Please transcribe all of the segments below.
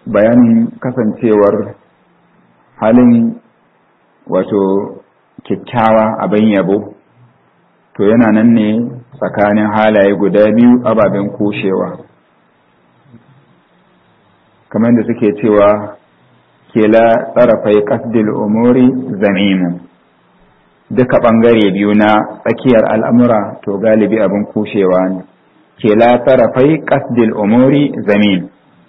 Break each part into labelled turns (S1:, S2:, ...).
S1: bayanin kasancewar halin wato kyakkyawa abin yabo to yana nan ne tsakanin halaye guda biyu ababen kushewa kamar da suke cewa kela tsarafai kasdil umuri zamimu duka ɓangare biyu na tsakiyar al'amura to galibi abin kushewa ne kela tsarafai kasdil umuri zamim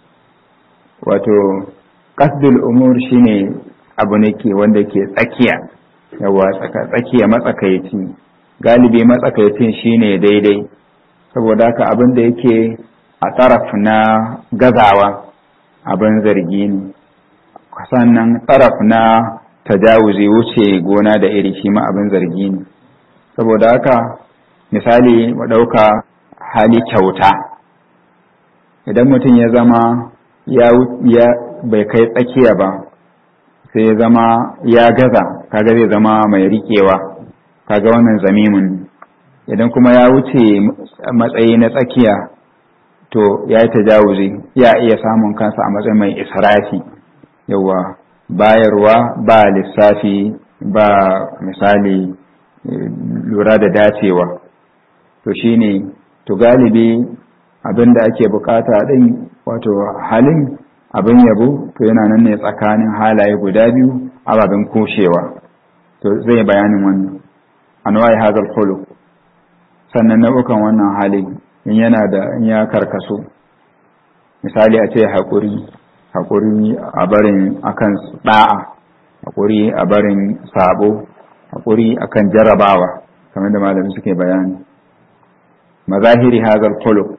S1: wato kasdil umur shine abu ne ke wanda ke tsakiya yawa tsakiya matsakaici galibi matsakaicin shine daidai saboda haka abin da yake a tsaraf na gazawa abin zargi ne sannan tsaraf na tajawuzi wuce gona da iri shi ma abin zargi ne saboda haka misali mu ɗauka hali kyauta idan mutum ya zama ya bai kai tsakiya ba sai ya zama ya gaza kaga zai zama mai riƙewa kaga wannan zamimin idan kuma ya wuce matsayi na tsakiya to ya yi tajawuzi ya iya samun kansa a matsayin mai israfi yawa bayarwa ba lissafi ba misali lura da dacewa to shine to galibi abin da ake bukata din wato halin abin yabo to yana nan ne tsakanin halaye guda biyu ababen kushewa to zai bayanin wannan anwa'i hazal khuluq sannan nau'ukan wannan hali in yana da in ya karkaso misali a ce haƙuri haƙuri a barin akan da'a haƙuri a barin sabo haƙuri akan jarabawa kamar da malami suke bayani mazahiri hazal khuluq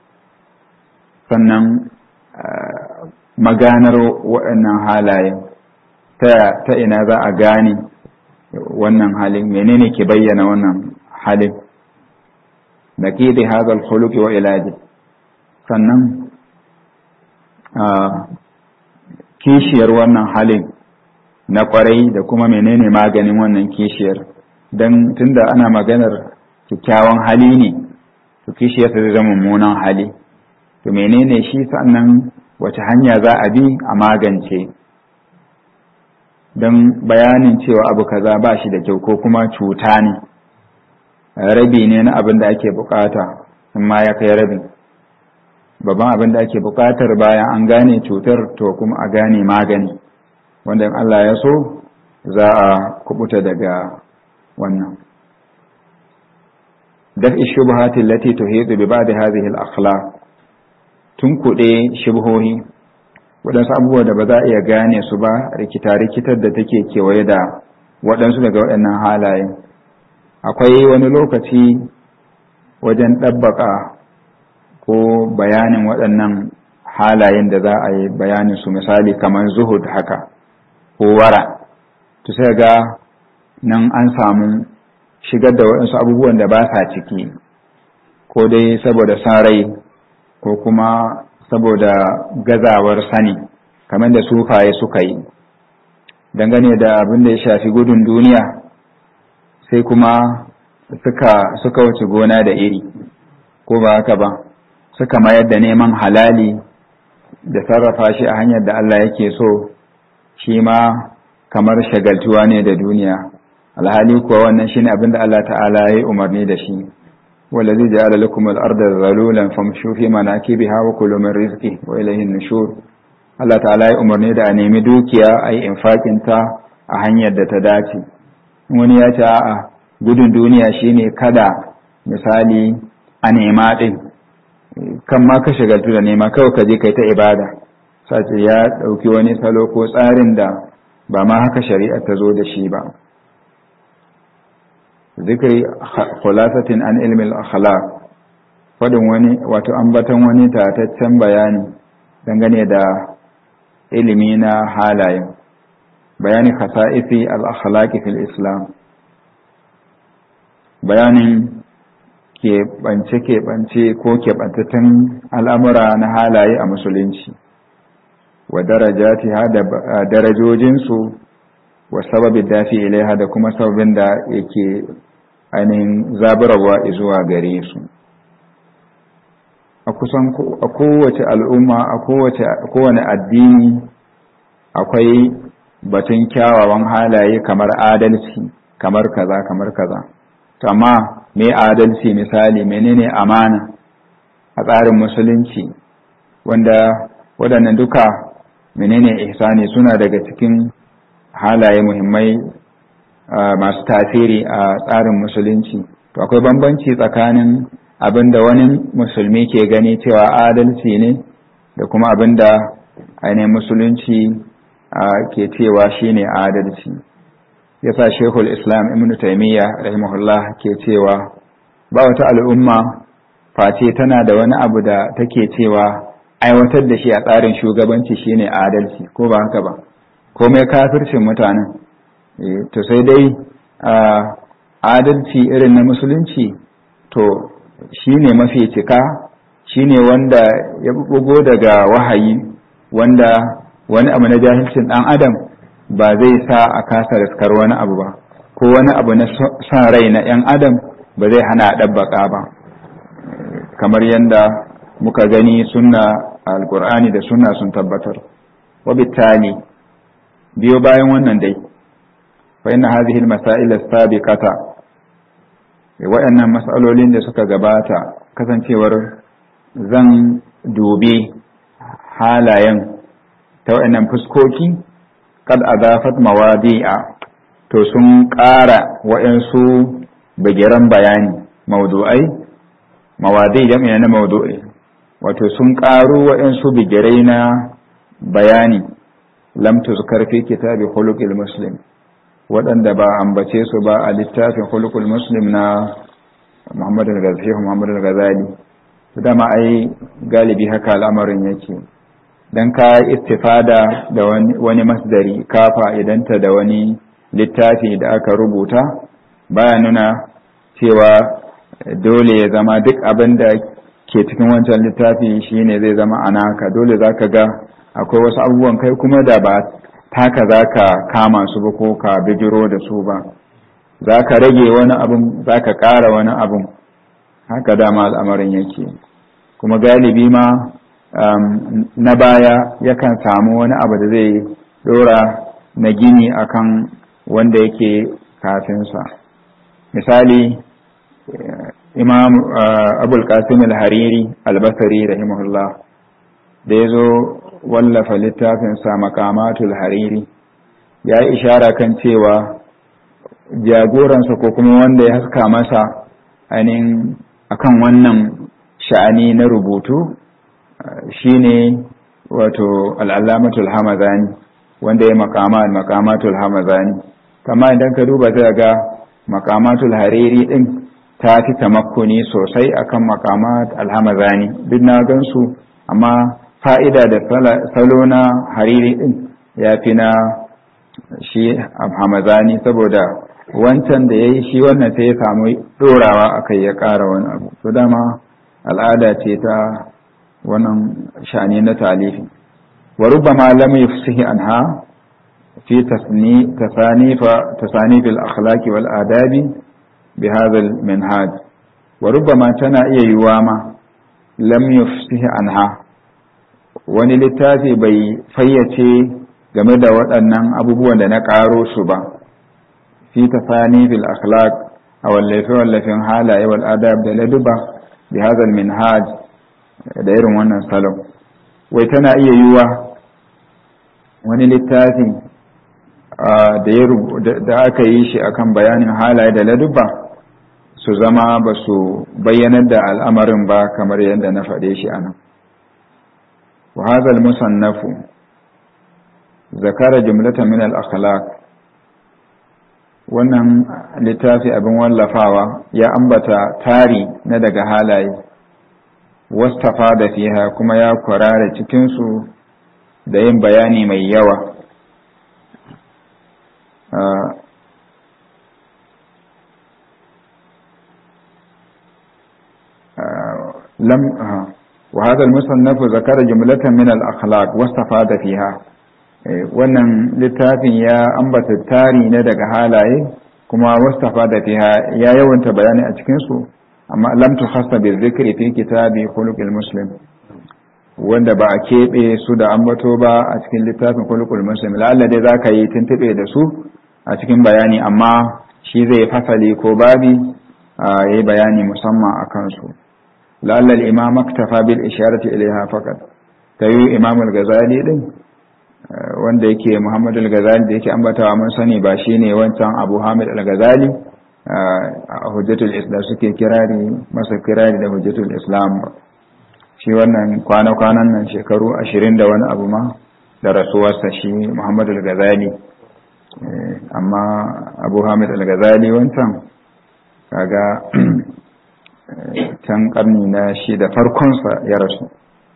S1: sannan maganar waɗannan halaye ta ina za a gane wannan halin menene ke bayyana wannan halin da ke da hazal khuluqi wa ilaji sannan kishiyar wannan halin na kwarai da kuma menene maganin wannan kishiyar don tunda ana maganar kyakkyawan hali ne to kishiyar ta zama mummunan hali to menene shi sannan wace hanya za a bi a magance don bayanin cewa abu kaza ba shi da kyau ko kuma cuta ne rabi ne na abin da ake bukata in ma ya kai rabin babban abin da ake bukatar bayan an gane cutar to kuma a gane magani wanda in Allah ya so za a kubuta daga wannan daf ishubhati allati tuhidu bi ba'd hadhihi al-akhlaq tun kuɗe shubhohi waɗansu abubuwa da ba za a iya gane su ba rikita-rikitar da take kewaye da waɗansu daga waɗannan halaye akwai wani lokaci wajen ɗabbaka ko bayanin waɗannan halayen da za a yi bayanin su misali kamar zuhud haka ko wara to sai ga nan an samu shigar da waɗansu abubuwan da ba sa ciki ko dai saboda sarai ko kuma saboda gazawar sani kamar da sufaye suka yi dangane da abin da ya shafi gudun duniya sai kuma suka suka wuce gona da iri ko ba haka ba suka mayar da neman halali da sarrafa shi a hanyar da Allah yake so shi ma kamar shagaltuwa ne da duniya alhali kuwa wannan shine abin da Allah ta'ala ya yi umarni da shi wallazi ja'ala lakum al-ardha zalulan famshu fi manakibiha wa kulu min rizqi wa ilayhi an-nushur Allah ta'ala ya umarni da a nemi dukiya a yi infakin ta a hanyar da ta dace wani ya ce a'a gudun duniya shine kada misali a nema din kan ma ka shagaltu da nema kawai ka je kai ta ibada sace ya ɗauki wani salo ko tsarin da ba ma haka shari'a ta zo da shi ba zikri khulasatin an ilmi al-akhlaq fadin wani wato ambaton wani tataccen bayani dangane da ilimi na halaye bayani khasa'isi al-akhlaq fil islam bayanin keɓance-keɓance ko keɓantattun al'amura na halaye a musulunci wa darajati da darajojinsu wa sababin dafi ilaiha da kuma sababin da yake ainihin zaburarwa zuwa gare su a kusan a kowace al'umma a kowace kowane addini akwai batun kyawawan halaye kamar adalci kamar kaza kamar kaza amma me adalci misali menene amana a tsarin musulunci wanda waɗannan duka menene ihsani suna daga cikin halaye muhimmai masu tasiri a tsarin musulunci to akwai bambanci tsakanin abinda wani musulmi ke gani cewa adalci ne da kuma abinda ainihin musulunci ke cewa shine adalci yasa shekul islam ibn taimiyya rahimahullah ke cewa ba wata al'umma face tana da wani abu da take cewa aiwatar da shi a tsarin shugabanci shine adalci ko ba haka ba komai kafircin mutanen to sai dai adalci irin na musulunci to shine mafi cika shine wanda ya bugo daga wahayi wanda wani abu na jahilcin dan adam ba zai sa a kasa riskar wani abu ba ko wani abu na son rai na yan adam ba zai hana a ɗabbaƙa ba kamar yadda muka gani sunna alkur'ani da sunna sun tabbatar wabittali biyo bayan wannan dai fa inna hadhihi almasail as-sabiqata waɗannan mas'alolin da suka gabata kasancewar zan dubi halayen ta waɗannan fuskoki kad azafat mawadi'a to sun ƙara waɗansu bagiran bayani maudu'ai mawadi jami'a na maudu'i wato sun ƙaru waɗansu bigirai na bayani lam tuzkar fi kitabi khuluqil muslim waɗanda ba ambace su ba a littafin khuluqul muslim na Muhammad al-Ghazali Muhammad al-Ghazali dama ai galibi haka al'amarin yake dan ka istifada da wani masdari ka fa'idanta da wani littafi da aka rubuta baya nuna cewa dole ya zama duk abin da ke cikin wancan littafi shine zai zama anaka dole zaka ga akwai wasu abubuwan kai kuma da ba taka zaka kama su ba ko ka bijiro da su ba zaka rage wani abun zaka ƙara wani abun haka dama al'amarin yake kuma galibi ma na baya yakan samu wani abu da zai dora na gini akan wanda yake kafinsa misali imam abul qasim al-hariri al-basri rahimahullah da ya zo wallafa littafinsa makamatul hariri ya yi ishara kan cewa jagoransa ko kuma wanda ya haska masa ainihin akan wannan sha'ani na rubutu shine wato al'allamatul hamazani wanda ya makama makamatul hamazani kama idan ka duba zai ga makamatul hariri din ta fi tamakkuni sosai akan makamat alhamazani duk na gansu amma fa'ida da salo na hariri din ya fi na shi hamazani saboda wancan da ya yi shi wannan sai ya samu ɗorawa a kai ya ƙara wani abu to dama al'ada ce ta wannan shani na talifi wa rubbama lam yufsihi anha fi tasanif tasanif al-akhlaq wal adabi bi hadha al-minhaj wa rubbama tana iya yiwa ma lam yufsihi anha wani littafi bai fayyace game da waɗannan abubuwan da na ƙaro su ba fi tasani bil akhlaq a wallafe wallafin halaye wal adab da laduba bi hadha al minhaj da irin wannan salon wai tana iya yiwa wani littafi da aka yi shi akan bayanin halaye da laduba su zama ba su bayyanar da al'amarin ba kamar yadda na faɗe shi anan wa hadha al musannafu zakara jumlatan min al akhlaq wannan littafi abin wallafawa ya ambata tari na daga halaye wastafa da fiha kuma ya kwarara cikinsu da yin bayani mai yawa lam وهذا المصنف ذكر جملة من الأخلاق واستفاد فيها wannan littafin ya ambata tari na daga halaye kuma wastafa da fiha ya yawanta bayani a cikinsu amma lam tukhassa bi dhikri fi kitabi khuluqil muslim wanda ba a keɓe su da ambato ba a cikin littafin khuluqul muslim lalla dai zaka yi tuntube da su a cikin bayani amma shi zai fasali ko babi a yi bayani musamman a kansu lalla al-imam aktafa bil isharati ilaiha faqat tayi imam al-ghazali din wanda yake Muhammad al-Ghazali da yake ambatawa mun sani ba shine wancan Abu Hamid al-Ghazali a Hujjatul Islam suke kirari masa kirari da Hujjatul Islam shi wannan kwana-kwanan nan shekaru ashirin da wani abu ma da rasuwarsa shi Muhammad al-Ghazali amma Abu Hamid al-Ghazali wancan kaga can karni na shi da farkonsa ya rasu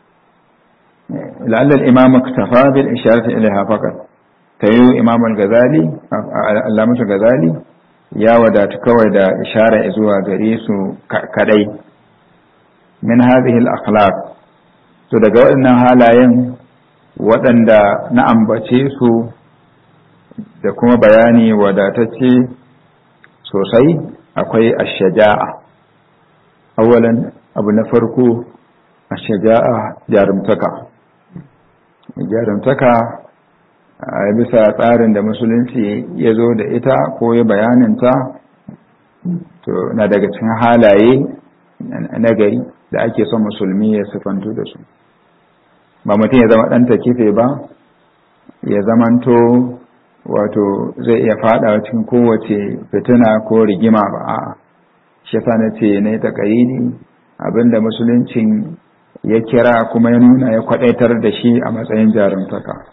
S1: لعل الإمام اكتفى بالإشارة إليها فقط تيو إمام الغزالي علامة الغزالي يا ودات كوي دا إشارة إزوا غريس كدي من هذه الأخلاق to daga waɗannan halayen waɗanda na ambace su da kuma bayani wadatacce sosai akwai ashaja'a awalan abu na farko ashaja'a jarumtaka jarumtaka a bisa tsarin da musulunci ya zo da ita ko ya bayaninta to na daga cikin halaye na gari da ake son musulmi ya sifantu da su ba mutum ya zama ɗanta kife ba ya zamanto wato zai iya fadawa cikin kowace fitina ko rigima ba a shi yasa na ce ne ta abinda musuluncin ya kira kuma ya nuna ya kwadaitar da shi a matsayin jarumtaka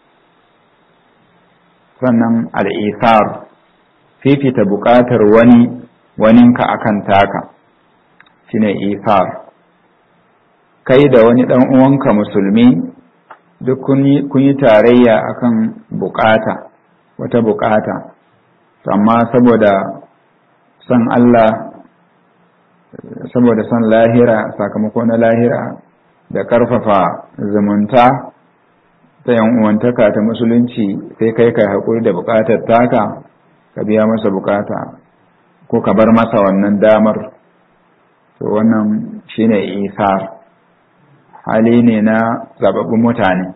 S1: sannan al'isar fifita buƙatar wani waninka akan taka shine isar kai da wani ɗan uwanka musulmi duk kun yi tarayya akan bukata wata bukata amma saboda son Allah saboda son lahira sakamako na lahira da karfafa zumunta ta yan uwantaka ta musulunci sai kai kai haƙuri da buƙatar taka ka biya masa buƙata ko ka bar masa wannan damar to wannan shine isar hali ne na zababbun mutane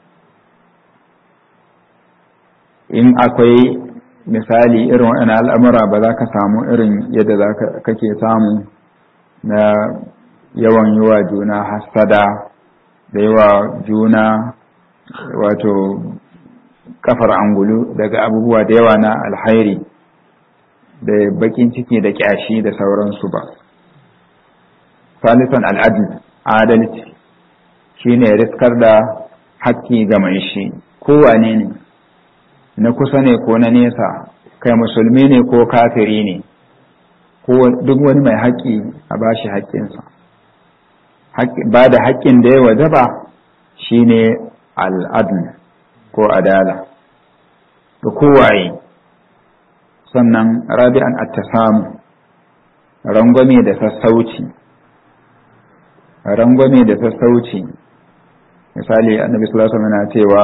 S1: in akwai misali irin waɗannan al'amura ba za ka samu irin yadda za kake samu na yawan yi wa juna hassada da yi wa juna wato kafar angulu daga abubuwa da yawa na alhairi da bakin ciki da kyashi da sauransu ba salisan al'adil adalci shine riskar da haƙƙi ga mai shi kowane ne na kusa ne ko na nesa kai musulmi ne ko kafiri ne ko duk wani mai haƙƙi a bashi haƙƙinsa ba da haƙƙin da ya wajaba shine al'adl ko adala da kowaye sannan rabi'an attasamu rangwame da sassauci rangwame da sassauci misali annabi sallallahu alaihi wasallam cewa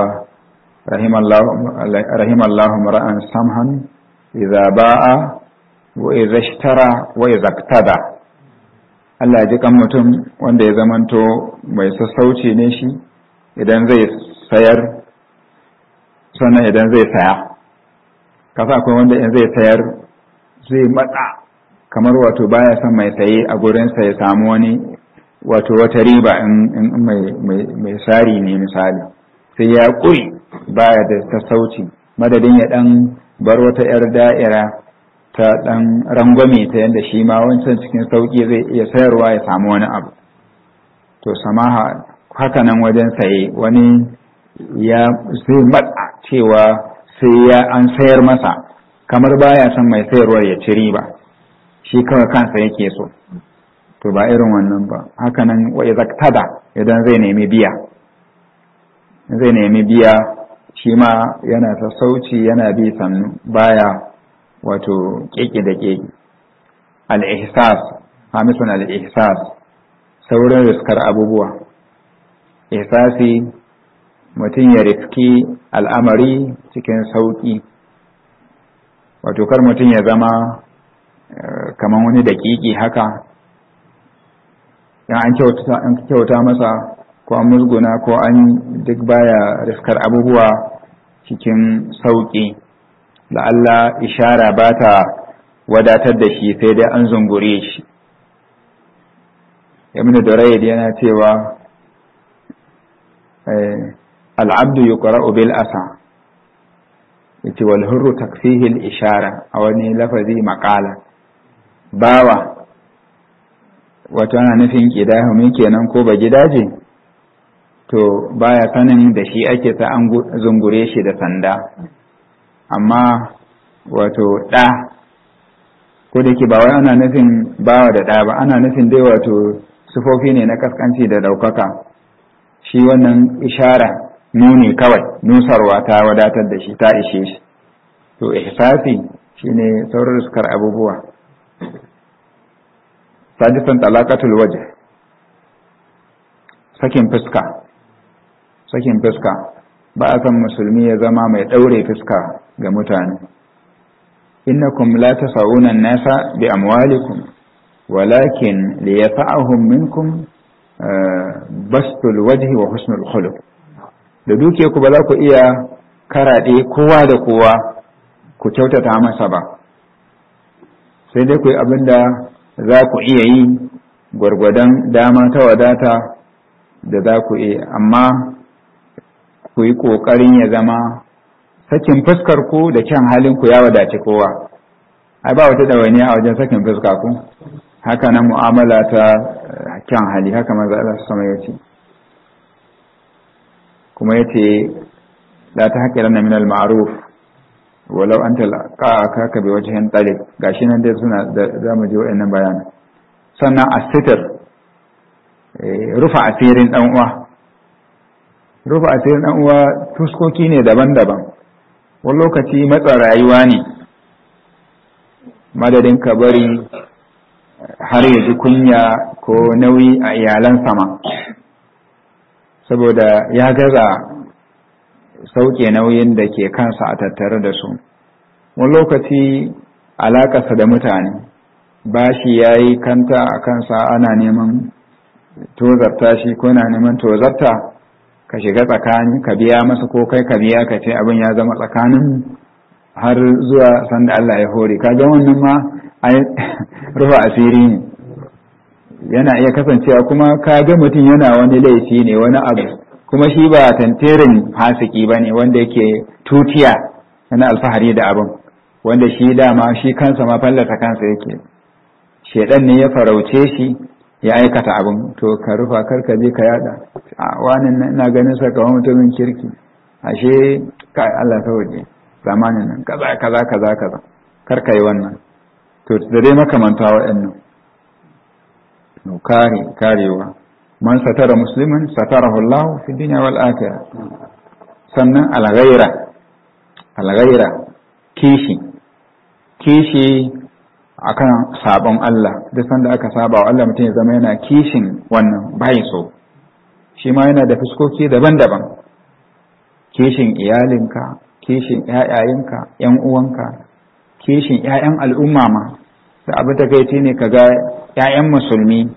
S1: rahimallahu mar'an samhan idza ba'a wa idza ishtara wa idza iktada Allah ya ji kan mutum wanda ya zamanto mai sassauci ne shi idan zai sayar sannan idan zai saya kasa akwai wanda in zai sayar zai matsa kamar wato baya son mai saye a gurinsa ya samu wani wato wata riba in mai sari ne misali sai ya ƙuri baya da sassauci madadin ya ɗan bar wata 'yar da'ira ta ɗan rangwame ta yadda shi ma wancan cikin sauƙi zai iya sayarwa ya samu wani abu to samaha haka nan wajen saye wani ya zai matsa cewa sai ya an sayar masa kamar baya son mai sayarwar ya ci riba shi kawai kansa yake so to ba irin wannan ba haka nan wa zaktada idan zai nemi biya zai nemi biya shi ma yana sassauci yana bi sannu baya wato keke da keke al-ihsas hamisun al-ihsas saurin riskar abubuwa ihsasi mutum ya riski al'amari cikin sauƙi wato kar mutum ya zama kamar wani daƙiƙi haka yan an kyauta masa ko an musguna ko an duk baya riskar abubuwa cikin sauƙi la'alla ishara ba ta wadatar da shi sai dai an zungure shi ibn durayd yana cewa al'abdu yuqra'u bil asa yace wal hurru takfihi al ishara a wani lafazi maqala bawa wato ana nufin kidahumi kenan ko ba gidaje to baya sanin da shi ake ta an zungure shi da sanda amma wato ɗa ko da ke ba wai ana nufin bawa da ɗa ba ana nufin dai wato sufofi ne na kaskanci da ɗaukaka shi wannan ishara nuni kawai nusarwa ta wadatar da shi ta ishe shi to ihsasi shine sauran sukar abubuwa sadisan talaqatul wajh sakin fuska sakin fuska ba a san musulmi ya zama mai daure fuska ga mutane innakum la tasawuna an-nasa bi amwalikum walakin liyasa'ahum minkum bastul wajhi wa husnul khuluq da duke ku ba za ku iya karaɗe kowa da kowa ku kyautata masa ba sai dai ku yi abin da za ku iya yi gwargwadon dama ta wadata da za ku iya amma ku yi ƙoƙarin ya zama sakin fuskar ku da kyan halin ku ya wadace kowa ai ba wata ɗawainiya a wajen sakin fuska ku haka nan mu'amala ta kyan hali haka maza Allah sama ya ce kuma ya ce la ta haƙi ranar minal ma'aruf walau an talaka ka bi wajen ɗalib gashi nan dai suna za mu ji waɗannan bayanan sannan asitir rufa asirin ɗan uwa rufa asirin ɗan uwa tuskoki ne daban-daban wani lokaci matsa rayuwa ne madadin ka bari har ya ji kunya ko nauyi a iyalan sama saboda ya gaza sauke nauyin da ke kansa a tattare da su wani lokaci alakarsa da mutane bashi ya yi kanta a kansa ana neman tozarta shi ko na neman tozarta ka shiga tsakani ka biya masa ko kai ka biya ka ce abin ya zama tsakanin har zuwa sanda Allah ya hore ka ga wannan ma rufa asiri ne yana iya kasancewa kuma ka ga mutum yana wani laifi ne wani abu kuma shi ba tantirin fasiki ba ne wanda yake tutiya yana alfahari da abin wanda shi dama shi kansa ma fallata kansa yake shedan ne ya farauce shi ya aikata abin to ka rufa karka je ka yada a wani na ganin sa kawai mutumin kirki ashe kai Allah ta waje zamanin nan kaza kaza kaza kaza karka yi wannan to da dai makamanta waɗannan kare karewa man satara musliman satarahu Allah fi dunya wal akhirah sannan al-ghaira al-ghaira kishi kishi akan sabon Allah duk sanda aka saba wa Allah mutum ya zama yana kishin wannan bai so shi ma yana da fuskoki daban-daban kishin iyalinka kishin ƴaƴayenka ƴan uwanka kishin ƴaƴan al'umma ma da abu da kai ne kaga ƴaƴan musulmi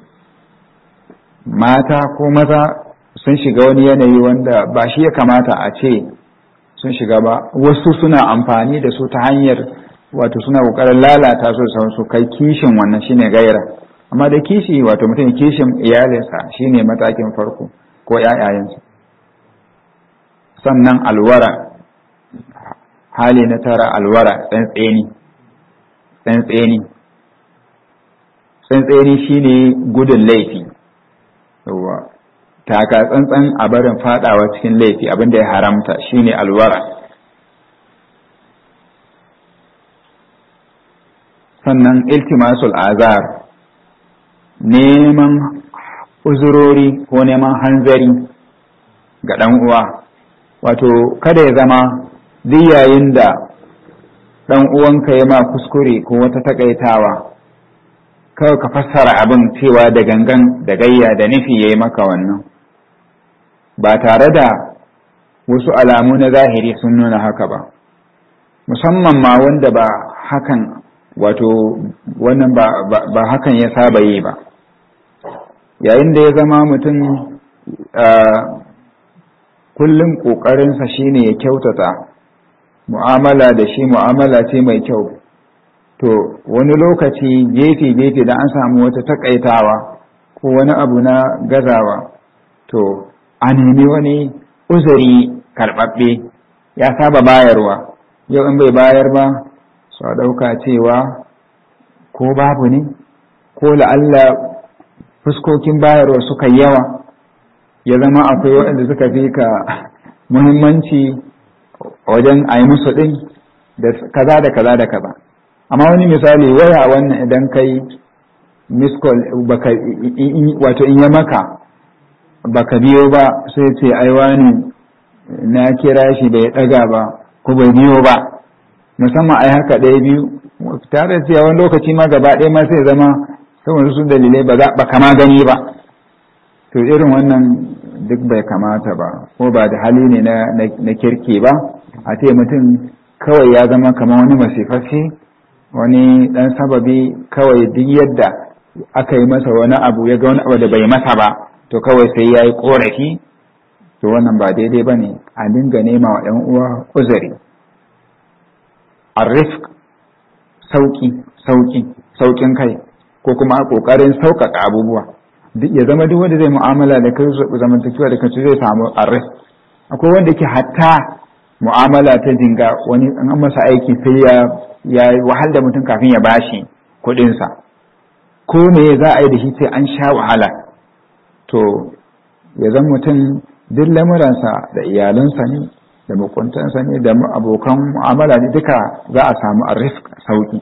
S1: mata ko maza sun shiga wani yanayi wanda ba shi ya kamata a ce sun shiga ba wasu suna amfani da su ta hanyar wato suna kokarin lalata su da su kai kishin wannan shine gaira amma da kishi wato mutum kishin iyalinsa shine matakin farko ko ƴaƴayensa sannan alwara hali na tara alwara tsantseni tsantseni tsantseni shine gudun laifi yawa taka tsantsan a barin fadawa cikin laifi abinda ya haramta shine alwara sannan iltimasul azar neman uzurori ko neman hanzari ga ɗan uwa wato kada ya zama duk yayin da ɗan uwanka ya ma kuskure ko wata takaitawa kawai ka fassara abin cewa da gangan da gayya da nufi ya yi maka wannan ba tare da wasu alamu na zahiri sun nuna haka ba musamman ma wanda ba hakan wato wannan ba, ba, ba hakan ya saba yi ba yayin da ya zama mutum kullum ƙoƙarinsa shine ya kyautata mu'amala da shi mu'amala ce mai kyau to wani lokaci gefe-gefe da an samu wata takaitawa ko wani abu na gazawa to a nemi wani uzuri karɓaɓɓe ya saba bayarwa yau in bai bayar ba su a ɗauka cewa ko babu ne ko la'alla fuskokin bayarwa suka yawa ya zama akwai waɗanda suka fi ka muhimmanci wajen a yi musu ɗin da kaza da kaza da kaza amma wani misali waya wannan idan kai miskol baka wato in ya maka baka biyo ba sai ce ai wani na kira shi bai ɗaga ba ko bai biyo ba musamman ai haka ɗaya biyu tare da cewa wani lokaci ma gaba ɗaya ma sai zama saboda su dalilai ba za ba kama gani ba to irin wannan duk bai kamata ba ko ba da hali ne na kirki ba a ce mutum kawai ya zama kamar wani masifaffe wani dan sababi kawai duk yadda aka yi masa wani abu ya ga wani abu da bai masa ba to kawai sai ya yi korafi to wannan ba daidai ba ne a dinga nema wa 'yan uwa uzuri arifk sauki sauki saukin kai ko kuma kokarin sauƙaƙa abubuwa ya zama duk wanda zai mu'amala da kai zamantakewa da kanci zai samu arif akwai wanda ke hatta mu'amala ta jinga wani an masa aiki sai ya ya wahal da mutum kafin ya bashi kuɗinsa ko me za a yi da shi sai an sha wahala to ya zan mutum duk lamuransa da iyalansa ne da makuntansa ne da abokan mu'amala ne duka za a samu arif sauki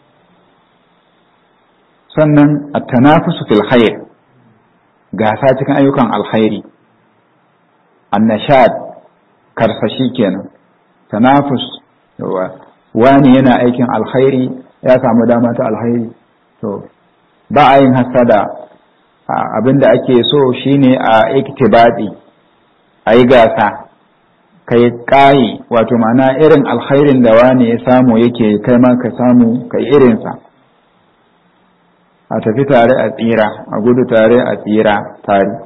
S1: sannan a tanafusu fil khair gasa cikin ayyukan alkhairi annashad karsashi kenan tanafus wani yana aikin alkhairi ya samu dama ta alkhairi to ba a yin hasada abinda ake so shine a iktibadi a yi gasa kai kayi wato ma'ana irin alkhairin da wani ya samu yake kai ma ka samu kai irinsa a tafi tare a tsira a gudu tare a tsira tare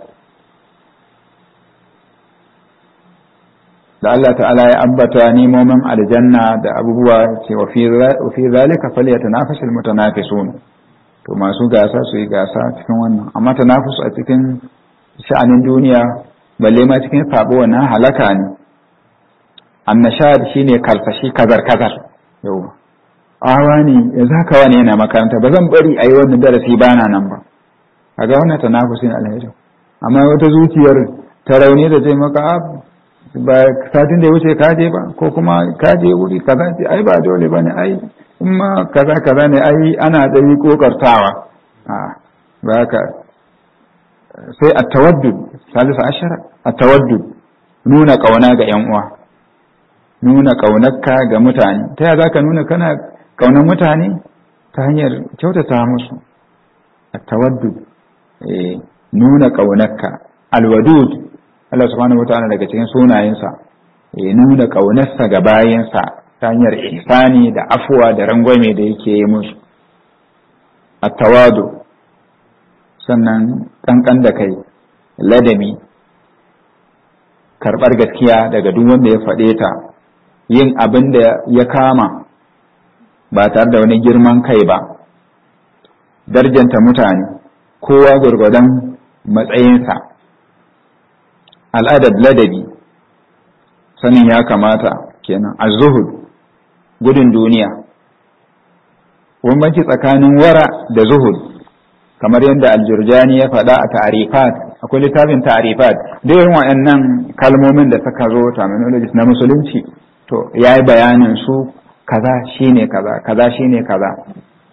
S1: da Allah ta'ala ya ambata nemomin aljanna da abubuwa ce wa fi zalika falyatanafasul mutanafisun to masu gasa su yi gasa cikin wannan amma tanafus a cikin sha'anin duniya balle ma cikin sabo wannan halaka ne annashad shine kalfashi kazar kazar yau awa ne yanzu haka wani yana makaranta ba zan bari a yi wannan darasi ba na nan ba a ga wannan tanafusin alheri amma wata zuciyar ta rauni da zai maka ba satin da ya wuce ka je ba ko kuma ka je wuri kaza ce ai ba dole ba ne ai in ma kaza kaza ne ai ana da yi kokartawa a ba ka sai a tawaddud salisa ashara a tawaddud nuna kauna ga yan uwa nuna kaunarka ga mutane ta yaya zaka nuna kana kaunar mutane ta hanyar kyautata musu a tawaddud nuna kaunarka alwadud Allah subhanahu wa ta'ala daga cikin sunayensa ya nuna kaunarsa ga bayansa ta hanyar ihsani da afuwa da rangwame da yake yi musu a tawadu sannan kankan da kai ladabi karɓar gaskiya daga duk wanda ya faɗe ta yin abin da ya kama ba tare da wani girman kai ba darjanta mutane kowa gwargwadon matsayinsa al'adar ladabi sanin ya kamata kenan a zuhud gudun duniya bambanci tsakanin wara da zuhud kamar yadda aljurjani ya faɗa a ta'arifat akwai littafin ta'arifat da yawan waɗannan kalmomin da suka zo terminologies na musulunci to ya yi bayanin su kaza shine kaza kaza shine kaza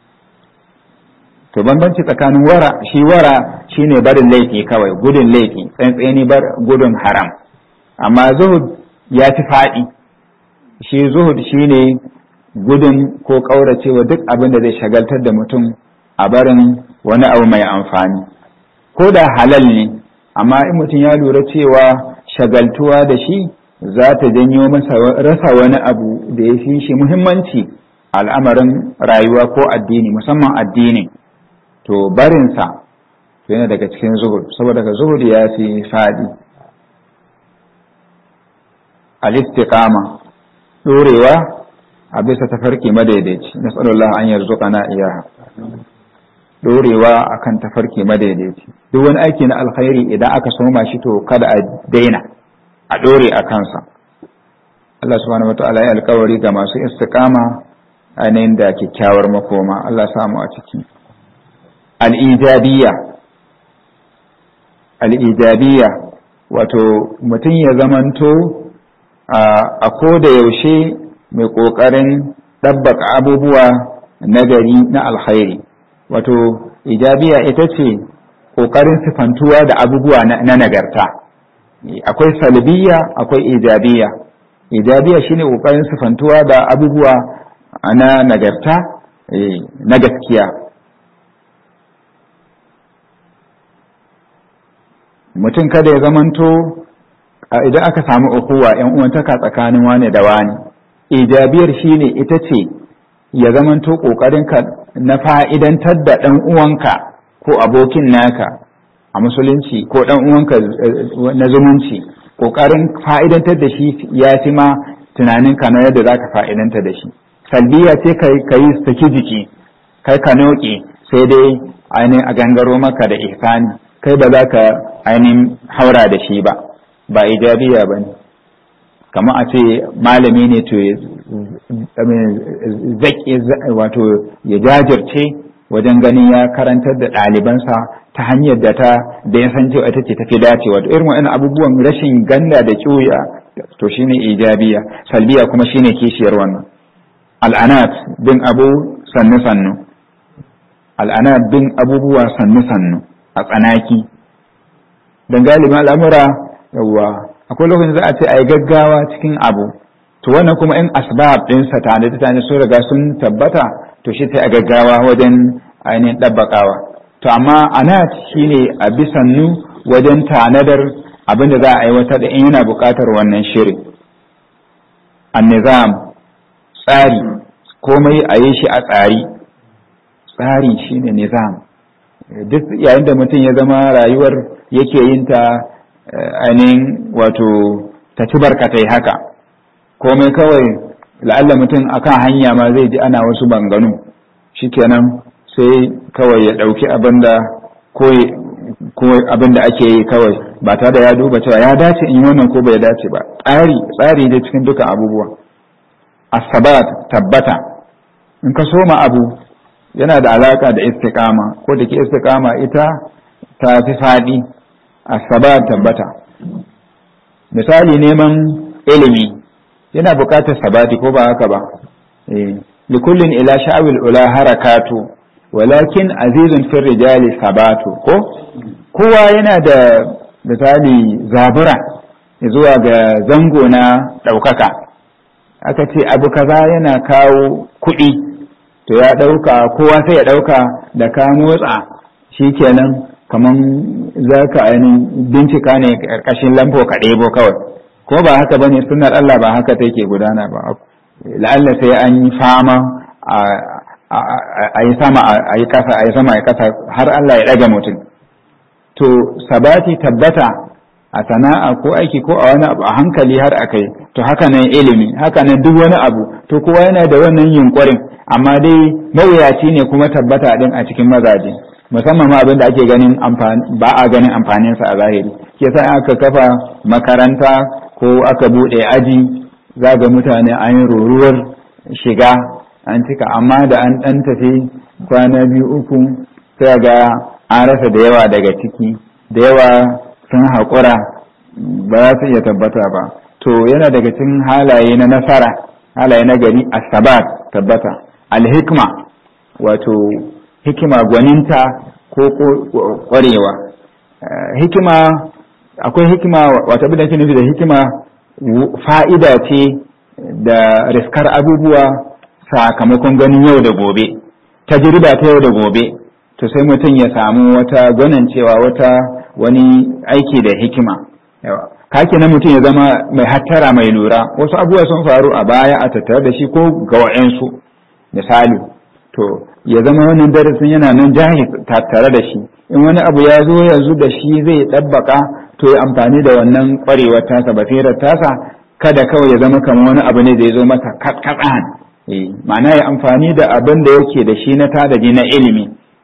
S1: to bambanci tsakanin wara shi wara shine barin laifi kawai gudun laifi tsantseni bar gudun haram amma zuhud ya fi faɗi shi zuhud shine gudun ko ƙauracewa duk abin da zai shagaltar da mutum a barin wani abu mai amfani ko da halal ne amma in mutum ya lura cewa shagaltuwa da shi za ta janyo masa rasa wani abu da ya fi shi muhimmanci al'amarin rayuwa ko addini musamman addini to barinsa to yana daga cikin zuhud saboda ka zuhud ya fi fadi al-istiqama dorewa a bisa tafarki madaidaici nasallallahu an yarzuqana iyaha dorewa akan tafarki madaidaici duk wani aiki na alkhairi idan aka soma shi to kada a daina a dore a kansa Allah subhanahu wataala ya alkawari ga masu istiqama ainihin da kyakkyawar makoma Allah samu a ciki al-ijabiyya al-ijabiyya wato mutum ya zamanto a ko da yaushe mai ƙoƙarin ɗabbaka abubuwa nagari na alkhairi wato ijabiya ita ce ƙoƙarin sifantuwa da abubuwa na nagarta akwai salbiya akwai ijabiya ijabiya shine ƙoƙarin sifantuwa da abubuwa na nagarta na gaskiya mutum kada ya zamanto idan aka samu ukuwa yan uwantaka tsakanin wane da wane ijabiyar shine ita ce ya zamanto ka na fa'idantar da ɗan uwanka ko abokin naka a musulunci ko ɗan uwanka na zumunci ƙoƙarin fa'idantar da shi ya fi ma tunaninka na yadda za ka fa'idantar da shi salbiya ce ka yi saki jiki kai ka noƙe sai dai ainihin a gangaro maka da ihsani kai ba za ka ainihin haura da shi ba ba ijabiya ba ne kamar a ce malami ne to wato ya jajirce wajen ganin ya karantar da ɗalibansa ta hanyar da ta da ya san cewa ita ce tafi dacewa to irin wa'annan abubuwan rashin ganda da kiyoya to shine ijabiya salbiya kuma shine kishiyar wannan al'anat bin abu sannu sannu al'anat bin abubuwa sannu sannu a tsanaki dan galibin al'amura yawwa akwai lokacin za a ce a yi gaggawa cikin abu to wannan kuma in asbab ɗinsa tare da tare sun riga sun tabbata to shi sai a gaggawa wajen ainihin ɗabbaƙawa to amma anat shine a bisannu wajen tanadar abin da za a aiwatar da in yana buƙatar wannan shirin annizam tsari komai a yi shi a tsari tsari shine nizam duk yayin da mutum ya zama rayuwar yake yin ta ainihin wato ta ci barkatai haka komai kawai la'alla mutum akan hanya ma zai ji ana wasu banganu shikenan sai kawai ya ɗauki abin da ko abin da ake yi kawai ba tare da ya duba cewa ya dace in yi wannan ko bai dace ba tsari tsari da cikin duka abubuwa asabat tabbata in ka soma abu yana da alaka da istiqama ko da ke istiqama ita ta fi faɗi asabat tabbata misali neman ilimi yana buƙatar sabati ko ba haka ba likullin ila sha'awil ula harakatu walakin azizun fil rijali sabatu ko kowa yana da misali zabura zuwa ga zango na ɗaukaka aka ce abu kaza yana kawo kuɗi to ya ɗauka kowa sai ya ɗauka da ka motsa shikenan kaman za ka ainihin bincika ne ƙarƙashin lambo ka ɗebo kawai ko ba haka bane sunnar Allah ba haka take gudana ba la'alla sai an yi fama a yi sama a yi kasa a yi sama a kasa har Allah ya ɗaga mutum to sabati tabbata a sana'a ko aiki ko a wani abu a hankali har a kai to haka nan ilimi haka nan duk wani abu to kowa yana da wannan yunkurin amma dai mawuyaci ne kuma tabbata din a cikin mazaje musamman ma abin da ake ganin ba a ganin amfaninsa a zahiri ke sa aka kafa makaranta ko aka buɗe aji za ga mutane an yi ruruwar shiga an cika amma da an ɗan tafi kwana biyu uku sai ga an rasa da yawa daga ciki da yawa sun haƙura ba za su iya tabbata ba to yana daga cikin halaye na nasara halaye na gari asabat tabbata alhikma wato hikima gwaninta ko ƙwarewa hikima akwai hikima wata abin da ke nufi da hikima fa'ida ce da riskar abubuwa sakamakon ganin yau da gobe tajriba ta yau da gobe to sai mutum ya samu wata gwanancewa wata wani aiki da hikima kake na mutum ya zama mai hattara mai lura wasu abubuwa sun faru a baya a tattare da shi ko ga wa'ansu misali to ya zama wannan darasin yana nan jahi tattare da shi in wani abu ya zo yanzu da shi zai ɗabbaka to ya amfani da wannan ƙwarewar tasa basirar tasa kada kawai ya zama kamar wani abu ne da ya zo masa katsan ma'ana ya amfani da abin da yake da shi na tadaji na ilimi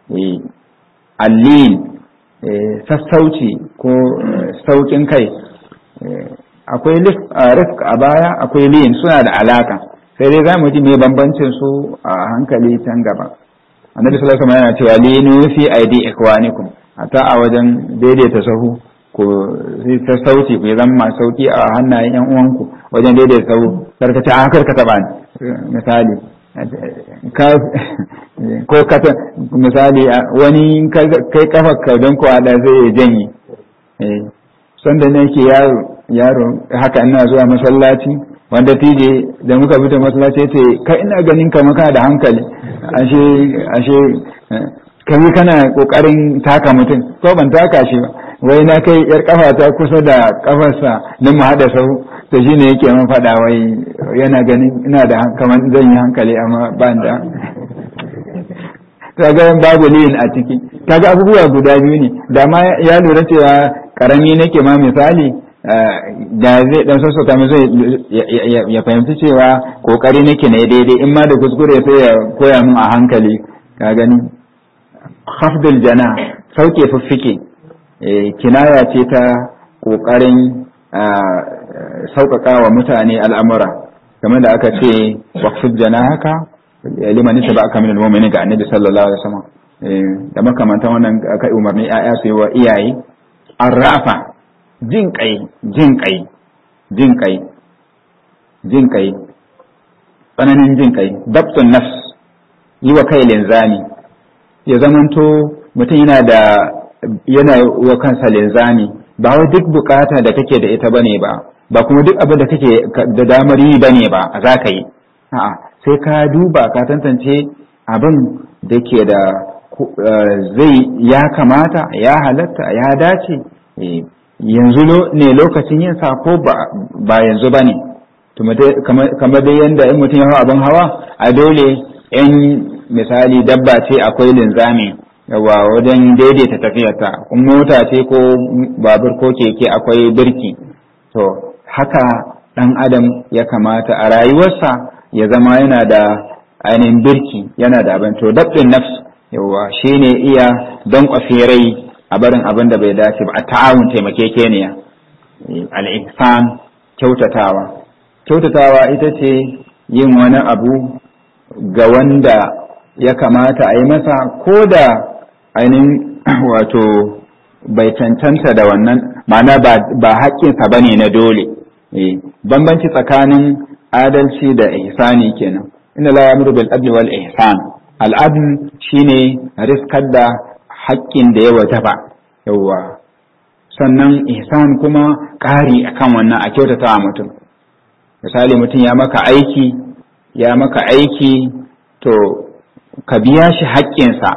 S1: allin sassauci ko saukin kai akwai rifk a baya akwai liyin suna da alaka sai dai za mu ji mai bambancin su a hankali can gaba annabi sallallahu alaihi yana cewa linu fi aidi ikwanikum hatta a wajen daidaita sahu ko sai sauti ku zama masu sauki a hannayen yan uwanku wajen daidaita sahu karkace a karka taba misali ko kata misali wani kai kafar ka don kuwa da zai janye sanda ne ke yaro yaro haka ina zuwa masallaci wanda tije da muka fita masallaci ya ce kai ina ganin ka maka da hankali ashe ashe kai kana kokarin taka mutum ko ban taka shi ba wai na kai yar kafa ta kusa da kafarsa don mu hada sahu to shine yake man faɗa wai yana ganin ina da kamar zan yi hankali amma ba da kaga babu liyin a ciki kaga abubuwa guda biyu ne da ma ya lura cewa karami nake ma misali da zai dan sassauta mu zai ya fahimci cewa kokari nake na daidai in ma da kuskure sai ya koya min a hankali ka gani khafdul jana sauke fiffike kinaya ce ta kokarin sauƙaƙa wa mutane al'amura kamar da aka ce waqfid janahaka liman aka min al-mu'minin ga annabi sallallahu alaihi wasallam da makamantan wannan kai umarni ayya su yi wa iyaye arrafa jin kai jin kai jin kai jin kai tsananin jin kai dabtun nafs yi wa kai linzami ya zamanto mutum yana da yana wa kansa linzami ba wai duk bukata da kake da ita bane ba ba kuma duk abin da kake da damar yi bane ba za ka yi a'a sai ka duba ka tantance abin da ke da zai ya kamata ya halatta ya dace yanzu ne lokacin yin sa ko ba yanzu ba ne kamar dai yadda in mutum ya hau abin hawa a dole in misali dabba ce akwai linzami yawa wajen daidaita tafiyarta in mota ce ko babur ko keke akwai birki to haka ɗan adam ya kamata a rayuwarsa ya zama yana da ainihin birki yana da abin to dabbin nafs yawa shine iya don rai a barin abin da bai dace ba a ta'awun taimakekeniya al-ihsan kyautatawa kyautatawa ita ce yin wani abu ga wanda ya kamata a yi masa ko da ainihin wato bai cancanta da wannan ma'ana ba haƙƙinsa ba ne na dole bambanci tsakanin adalci da ihsani kenan inna la ya'muru bil adli wal ihsan al adl shine riskar da haƙƙin da ya wajaba yawwa sannan ihsan kuma ƙari akan wannan a kyautata mutum misali mutum ya maka aiki ya maka aiki to ka biya shi haƙƙinsa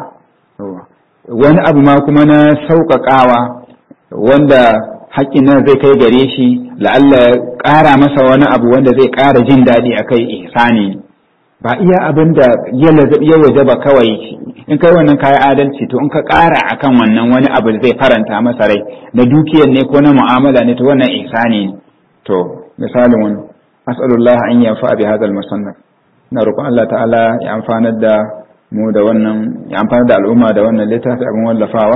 S1: wani abu ma kuma na sauƙaƙawa wanda haƙƙin nan zai kai gare shi la'alla ƙara masa wani abu wanda zai ƙara jin daɗi a kai ihsani ba iya abin da ya waje ba kawai in kai wannan kayi adalci to in ka ƙara akan wannan wani abu zai faranta masa rai na dukiyar ne ko na mu'amala ne to wannan ihsani ne to misalin wani as'alullah an yanfa bi hadal musannaf na roƙon Allah ta'ala ya amfanar da mu da wannan ya amfanar da al'umma da wannan littafi abin wallafawa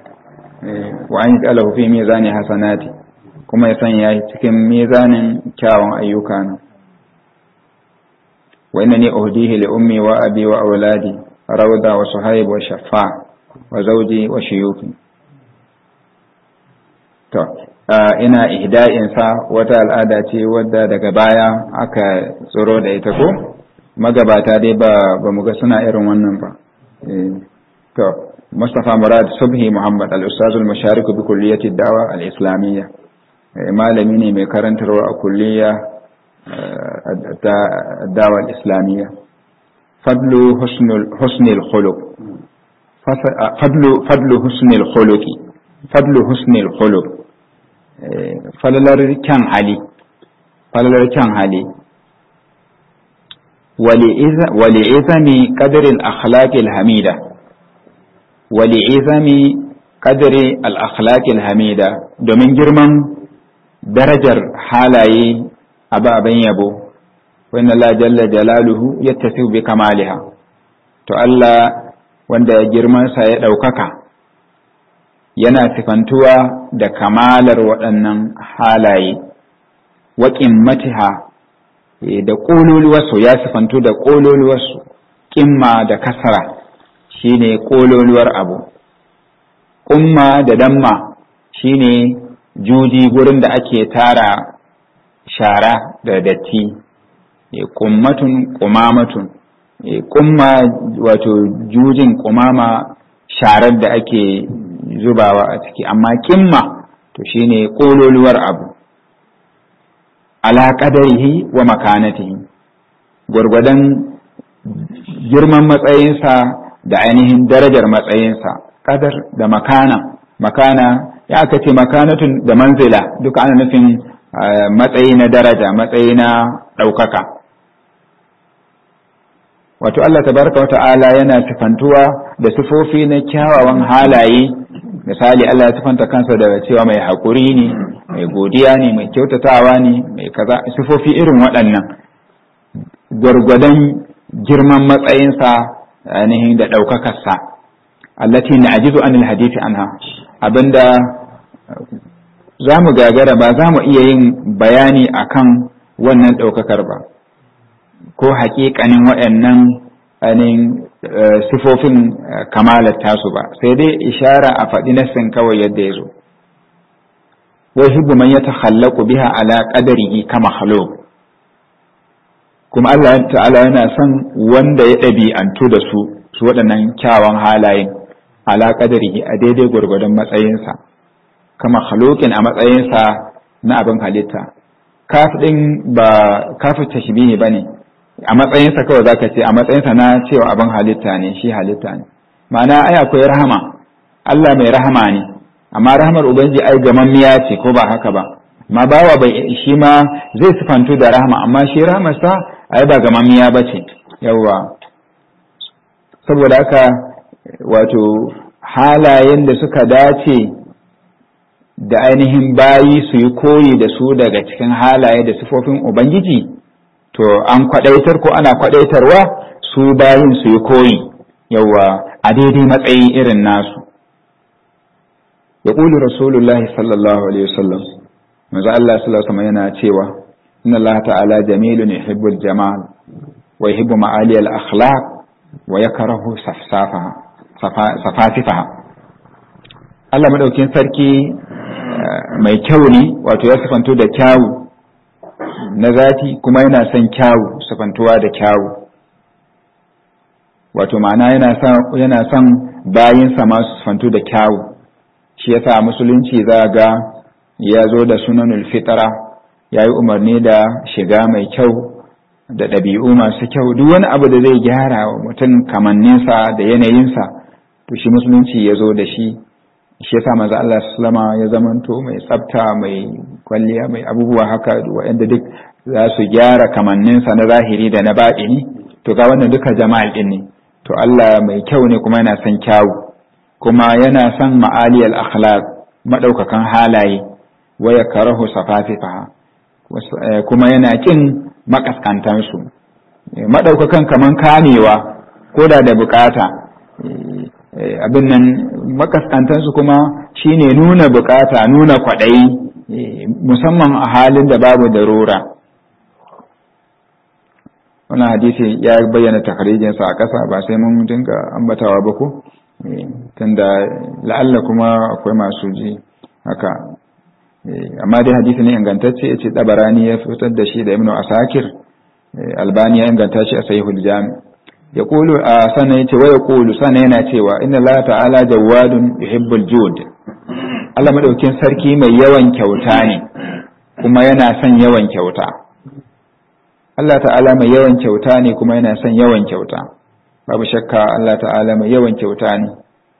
S1: wa an yi fi mizani hasanati kuma ya sanya cikin mizanin kyawun ayyuka na wa inna ni uhdihi li ummi wa abi wa auladi rawda wa suhaib wa shaffa wa zawji wa shuyuki to ina ihda'in sa wata al'ada ce wadda daga baya aka tsoro da ita ko magabata dai ba ba mu ga suna irin wannan ba to Mustapha Murad Subhi Muhammad al-Ustaz al-Musharik bi kulliyati dawa al-Islamiyya malami ne mai karantarwa a kulliya ta dawa al-Islamiyya fadlu husnul husnul khuluq fadlu fadlu husnul khuluqi fadlu husnul khuluq falalar kyan hali falalar kyan hali ولعظم قدر الأخلاق الحميدة ولعظم qadri al-akhlaqil hamida domin girman darajar halaye ababen yabo wa inna la jalla jalaluhu yattasifu bi kamaliha to Allah wanda girmansa ya ɗaukaka yana sifantuwa da kamalar waɗannan halaye waƙin matiha da ƙololuwarsu ya sifantu da ƙololuwarsu ƙimma da kasara shine ƙololuwar abu ƙumma da damma shine juji gurin da ake tara shara da datti ƙummatun ƙumamatun kumma wato jujin kumama sharar da ake zubawa a ciki amma kimma to shine kololuwar abu ala qadarihi wa makanatihi gwargwadon girman matsayinsa da ainihin darajar matsayinsa kadar da makana makana ya aka ce makanatun da manzila duka ana nufin matsayi na daraja matsayi na ɗaukaka wato Allah tabaraka wata'ala yana sifantuwa da sifofi na kyawawan halaye misali Allah ya sifanta kansa da cewa mai haƙuri ne mai godiya ne mai kyautatawa ne mai kaza sifofi irin waɗannan gwargwadon girman matsayinsa ainihin da ɗaukakarsa allati na ajizu anil hadisi anha abinda za mu gagara ba za mu iya yin bayani akan wannan ɗaukakar ba ko haƙiƙanin waɗannan ainihin sifofin kamalar tasu ba sai dai ishara a faɗi nassin kawai yadda ya zo wai hibbu man ya takhallaku biha ala qadarihi kama khalo kuma Allah ta'ala yana son wanda ya ɗabi'antu da su su waɗannan kyawawan halayen ala qadarihi a daidai gwargwadon matsayinsa kama khaloqin a matsayinsa na abin halitta kaf ɗin ba kafin tashbihi bane a matsayinsa kawai zaka ce a matsayinsa na cewa abin halitta ne shi halitta ne ma'ana ai akwai rahama Allah mai rahama ne amma rahamar ubangiji ai gamammiya ce ko ba haka ba amma bawa bai shi ma zai sifantu da rahama amma shi rahamarsa ai ba gamammiya ba ce yawwa saboda haka wato halayen da suka dace da ainihin bayi su yi koyi da su daga cikin halaye da sifofin ubangiji to an kwadaitar ko ana kwadaitarwa su bayin su yi koyi yawa a daidai matsayi irin nasu ya ƙuli rasulullahi sallallahu alaihi wasallam manzo Allah sallallahu alaihi yana cewa inna Allah ta'ala jamilun yuhibbul jamal wa yuhibbu ma'ali al akhlaq wa yakrahu safsafaha safasifaha Allah madaukin sarki mai kyau ne wato ya sifanto da kyawu na zati kuma yana son kyawu sifantuwa da kyawu wato ma'ana yana son bayinsa masu sifantu da kyawu shi yasa musulunci za ga ya zo da sunanul fitara ya yi umarni da shiga mai kyau da ɗabi'u masu kyau duk wani abu da zai gyara wa mutum kamanninsa da yanayinsa to shi musulunci ya zo da shi shi yasa maza Allah sallama ya zamanto mai tsafta mai kwalliya mai abubuwa haka waɗanda duk za su gyara kamanninsa na zahiri da na baɗini to ga wannan duka jama'al ɗin ne to Allah mai kyau ne kuma yana son kyawu kuma yana son ma'aliyal akhlaq madaukakan halaye wa yakrahu safafifa kuma yana kin makaskantan su madaukakan kaman kamewa koda da bukata abin nan makaskantan su kuma shine nuna bukata nuna kwadayi musamman a halin da babu darura wannan hadisi ya bayyana takarijinsa a ƙasa ba sai mun dinga ambatawa ba ko tunda la'alla kuma akwai masu ji haka amma dai hadisi ne ingantacce ya ce tabarani ya fitar da shi da ibnu asakir albani ya inganta shi a sahihul jami ya kulu a sannan ya ce wa ya kulu sannan yana cewa inna Allah ta'ala jawadun yuhibbul jud Allah madaukin sarki mai yawan kyauta ne kuma yana son yawan kyauta Allah ta'ala mai yawan kyauta ne kuma yana son yawan kyauta babu shakka Allah ta'ala mai yawan kyauta ne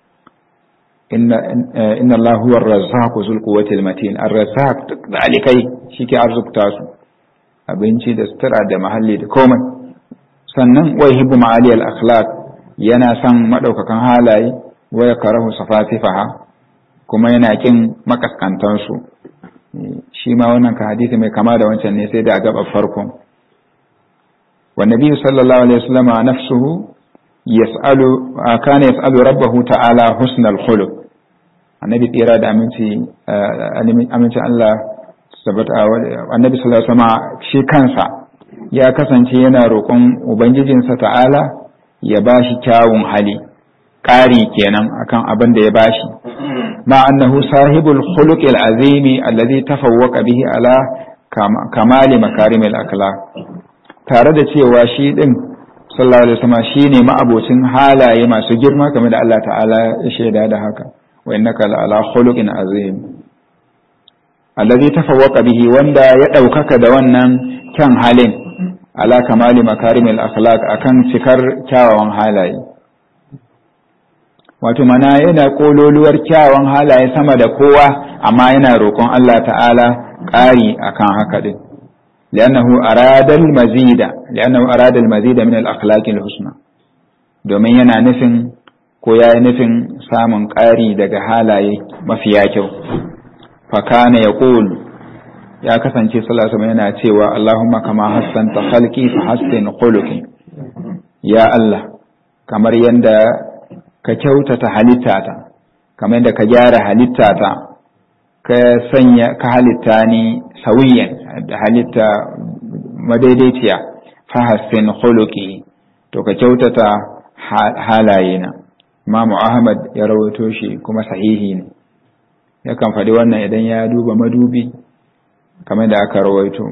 S1: inna Allah huwa ar-razzaq zul quwwati al-matin ar-razzaq duk dalikai shike arzukta su abinci da sutura da mahalli da komai sannan wa yuhibbu ma'ali al-akhlaq yana son madaukakan halaye wa yakrahu safatifaha kuma yana kin makaskantansu shi ma wannan ka hadisi mai kama da wancan ne sai da a gaba farkon wa nabiyyu sallallahu alaihi wasallam nafsuhu yas'alu kana yas'alu rabbahu ta'ala husnal khuluq annabi tsira da aminci amincin Allah sabata annabi sallallahu alaihi wasallam shi kansa ya kasance yana roƙon ubangijinsa ta'ala ya bashi kyawun hali ƙari kenan akan abin da ya bashi ma annahu sahibul khuluqil azimi alladhi tafawwaqa bihi ala kamali makarimil akhlaq tare da cewa shi din sallallahu alaihi wasallam shine ma'abocin halaye masu girma kamar da Allah ta'ala ya shaida da haka wa innaka ala khuluqin azim alladhi tafawwaqa bihi wanda ya daukaka da wannan kyan halin ala kamali makarimil akhlaq akan cikar kyawawan halaye wato mana yana kololuwar kyawawan halaye sama da kowa amma yana roƙon Allah ta'ala ƙari akan haka din li'annahu arada al-mazida li'annahu arada al-mazida min al-akhlaq al-husna domin yana nufin ko yayi nufin samun ƙari daga halaye mafiya kyau fa kana yaqul ya kasance sallallahu alaihi yana cewa Allahumma kama hassanta khalqi fa hassin khuluqi ya Allah kamar yanda ka kyautata halittata kamar yanda ka gyara halittata ka sanya ka halitta ni sawiyan da halitta madaidaiciya fa hassin khuluqi to ka kyautata halayena Imam Ahmad ya rawaito shi kuma sahihi ne yakan faɗi wannan idan ya duba madubi kamar da aka rawaito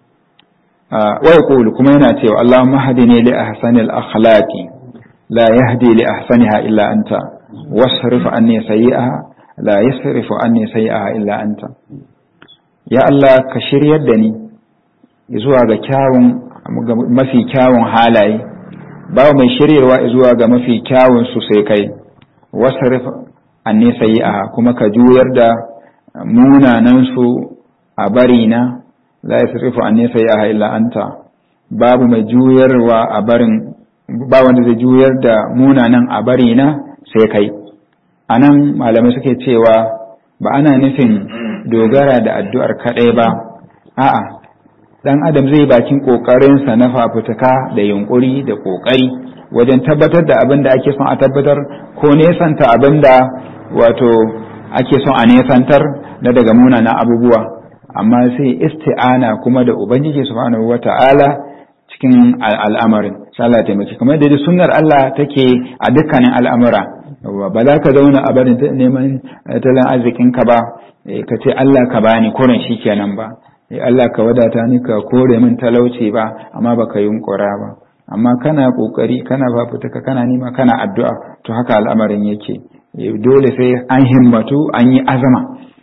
S1: wa yaqulu kuma yana cewa Allahumma hadini li ahsanil akhlaqi la yahdi li ahsaniha illa anta wasrif anni sayyi'aha la yasrifu anni sayyi'aha illa anta ya Allah ka shiryar da ni zuwa ga kyawun mafi kyawun halaye ba mai shiryarwa zuwa ga mafi kyawun su sai kai wasrif anni sayyi'aha kuma ka juyar da munanan su a bari na la yasrifu anni sayyi'aha illa anta babu mai juyarwa a barin ba wanda zai juyar da munanan a bari na sai kai anan malamai suke cewa ba ana nufin dogara da addu'ar kadai ba a'a dan adam zai bakin kokarinsa na fafutuka da yunkuri da kokari wajen tabbatar da abin da ake son a tabbatar ko nesanta abin da wato ake son a nesantar na daga munanan abubuwa amma sai isti'ana kuma da ubangiji subhanahu wata'ala cikin al'amarin sallah taimaki kamar da sunnar Allah take a dukkanin al'amura ba za ka zauna a barin neman tattalin arzikin ka ba ka ce Allah ka bani kurin shi kenan ba Allah ka wadata ni ka kore min talauci ba amma baka yunkura ba amma kana kokari kana fafutuka kana nima kana addu'a to haka al'amarin yake dole sai an himmatu an yi azama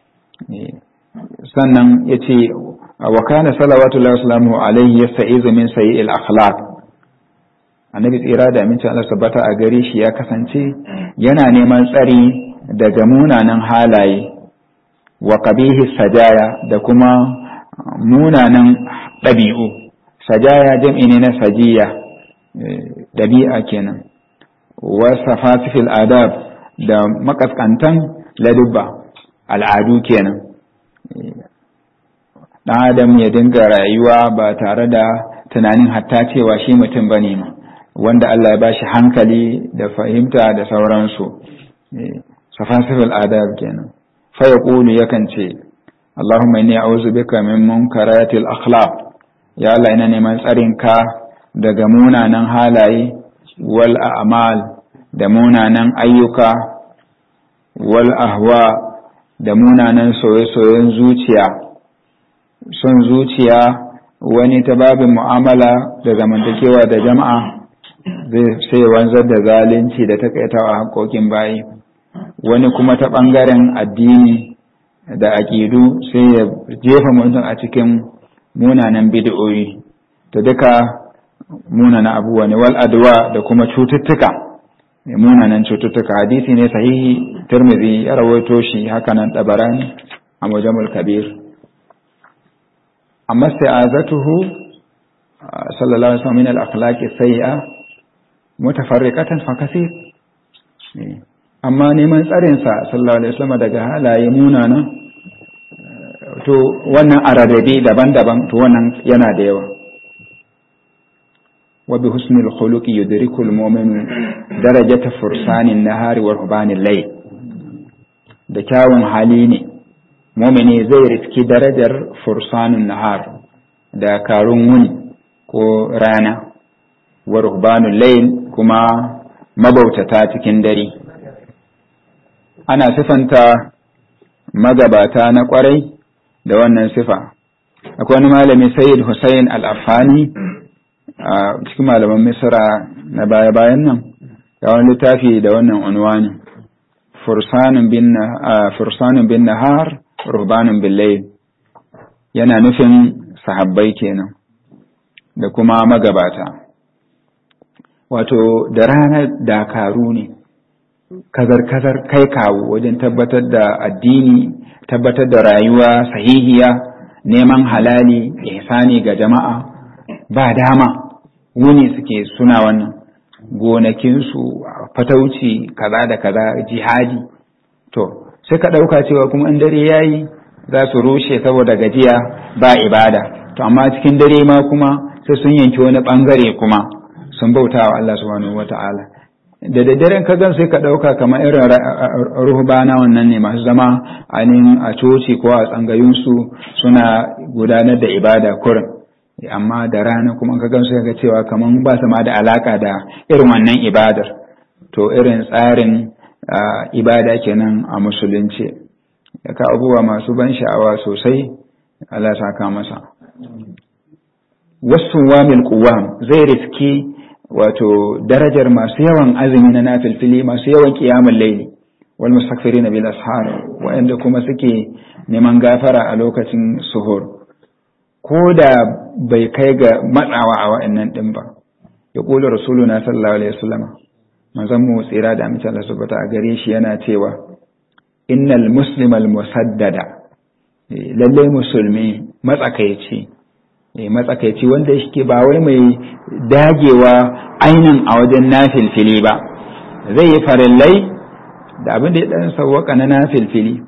S1: sannan ya ce wa kana salawatullahi wasalamu alaihi yasta'izu min sayyi'il akhlaq annabi tsira da aminci Allah sabbata a gare shi ya kasance yana neman tsari daga munanan halaye wa qabihi sajaya da kuma munanan ɗabi'u sajaya jam'i ne na sajiya ɗabi'a kenan wa safasifil adab da makaskantan ladubba al'adu kenan ɗan adam ya dinga rayuwa ba tare da tunanin hatta cewa shi mutum ba ne wanda Allah ya ba shi hankali da fahimta da sauransu safasifil adab kenan fa ya yakan ce Allahumma inni a'udhu bika min munkaratil akhlaq ya Allah ina neman tsarinka daga munanan halaye wal a'mal da munanan ayyuka wal ahwa da munanan soye-soyen zuciya son zuciya wani ta babin mu'amala da zamantakewa da jama'a zai sai wanzar da zalunci da takaitawa haƙoƙin bayi wani kuma ta ɓangaren addini da aƙidu sai ya jefa mutum a cikin munanan bid'o'i ta duka munana abubuwa ne wal adwa da kuma cututtuka munanan cututtuka hadisi ne sahihi tirmidhi ya rawaito shi haka nan dabarani a mujamul kabir amma sa'azatuhu sallallahu alaihi wasallam min al akhlaqi sayyi'a mutafarriqatan fa kaseer amma neman tsarinsa sallallahu alaihi wasallam daga halaye munana to wannan ararrabe daban-daban to wannan yana da yawa wa bi husnil khuluqi yudrikul mu'minu darajata fursanin nahari wa rubanil layl da kyawun hali ne mu'mini zai riski darajar fursanin nahar da karun wuni ko rana wa rubanul layl kuma mabautata cikin dare ana sifanta magabata na kwarai da wannan sifa akwai wani malami sayyid hussein al-afani a cikin malaman misra na baya-bayan nan ya wani littafi da wannan unwani fursanin bin nahar rubanin bin yana nufin sahabbai kenan da kuma magabata wato da ranar dakaru ne kazar-kazar kai kawo wajen tabbatar da addini tabbatar da rayuwa sahihiya neman halali ihsani ga jama'a ba dama wuni suke suna wannan gonakinsu fatauci kaza da kaza jihadi to sai ka ɗauka cewa kuma in dare yayi za su rushe saboda gajiya ba ibada to amma cikin dare ma kuma sai sun yanki wani ɓangare kuma sun bauta wa Allah subhanahu wata'ala da daddaren ka gan sai ka ɗauka kamar irin ruhbana wannan ne masu zama ainihin a coci ko a tsangayunsu suna gudanar da ibada kurin amma da rana kuma ka gan sai ga cewa kamar ba su ma da alaka da irin wannan ibadar to irin tsarin ibada kenan a musulunci ka abubuwa masu ban sha'awa sosai Allah saka masa wasu wamil kuwam zai riski wato darajar masu yawan azumi na nafilfili masu yawan kiyamun laili wal mustaghfirina bil ashar wa'anda kuma suke neman gafara a lokacin suhur ko da bai kai ga matsawa a wa'annan din ba ya kula rasuluna sallallahu alaihi wasallam manzon mu tsira da amince Allah subhanahu a gare shi yana cewa innal muslimal musaddada lalle musulmi matsakaici matsakaici wanda shi ba wai mai dagewa ainin a wajen nafilfili ba zai yi farillai da abin da ya ɗan sauwaka na nafilfili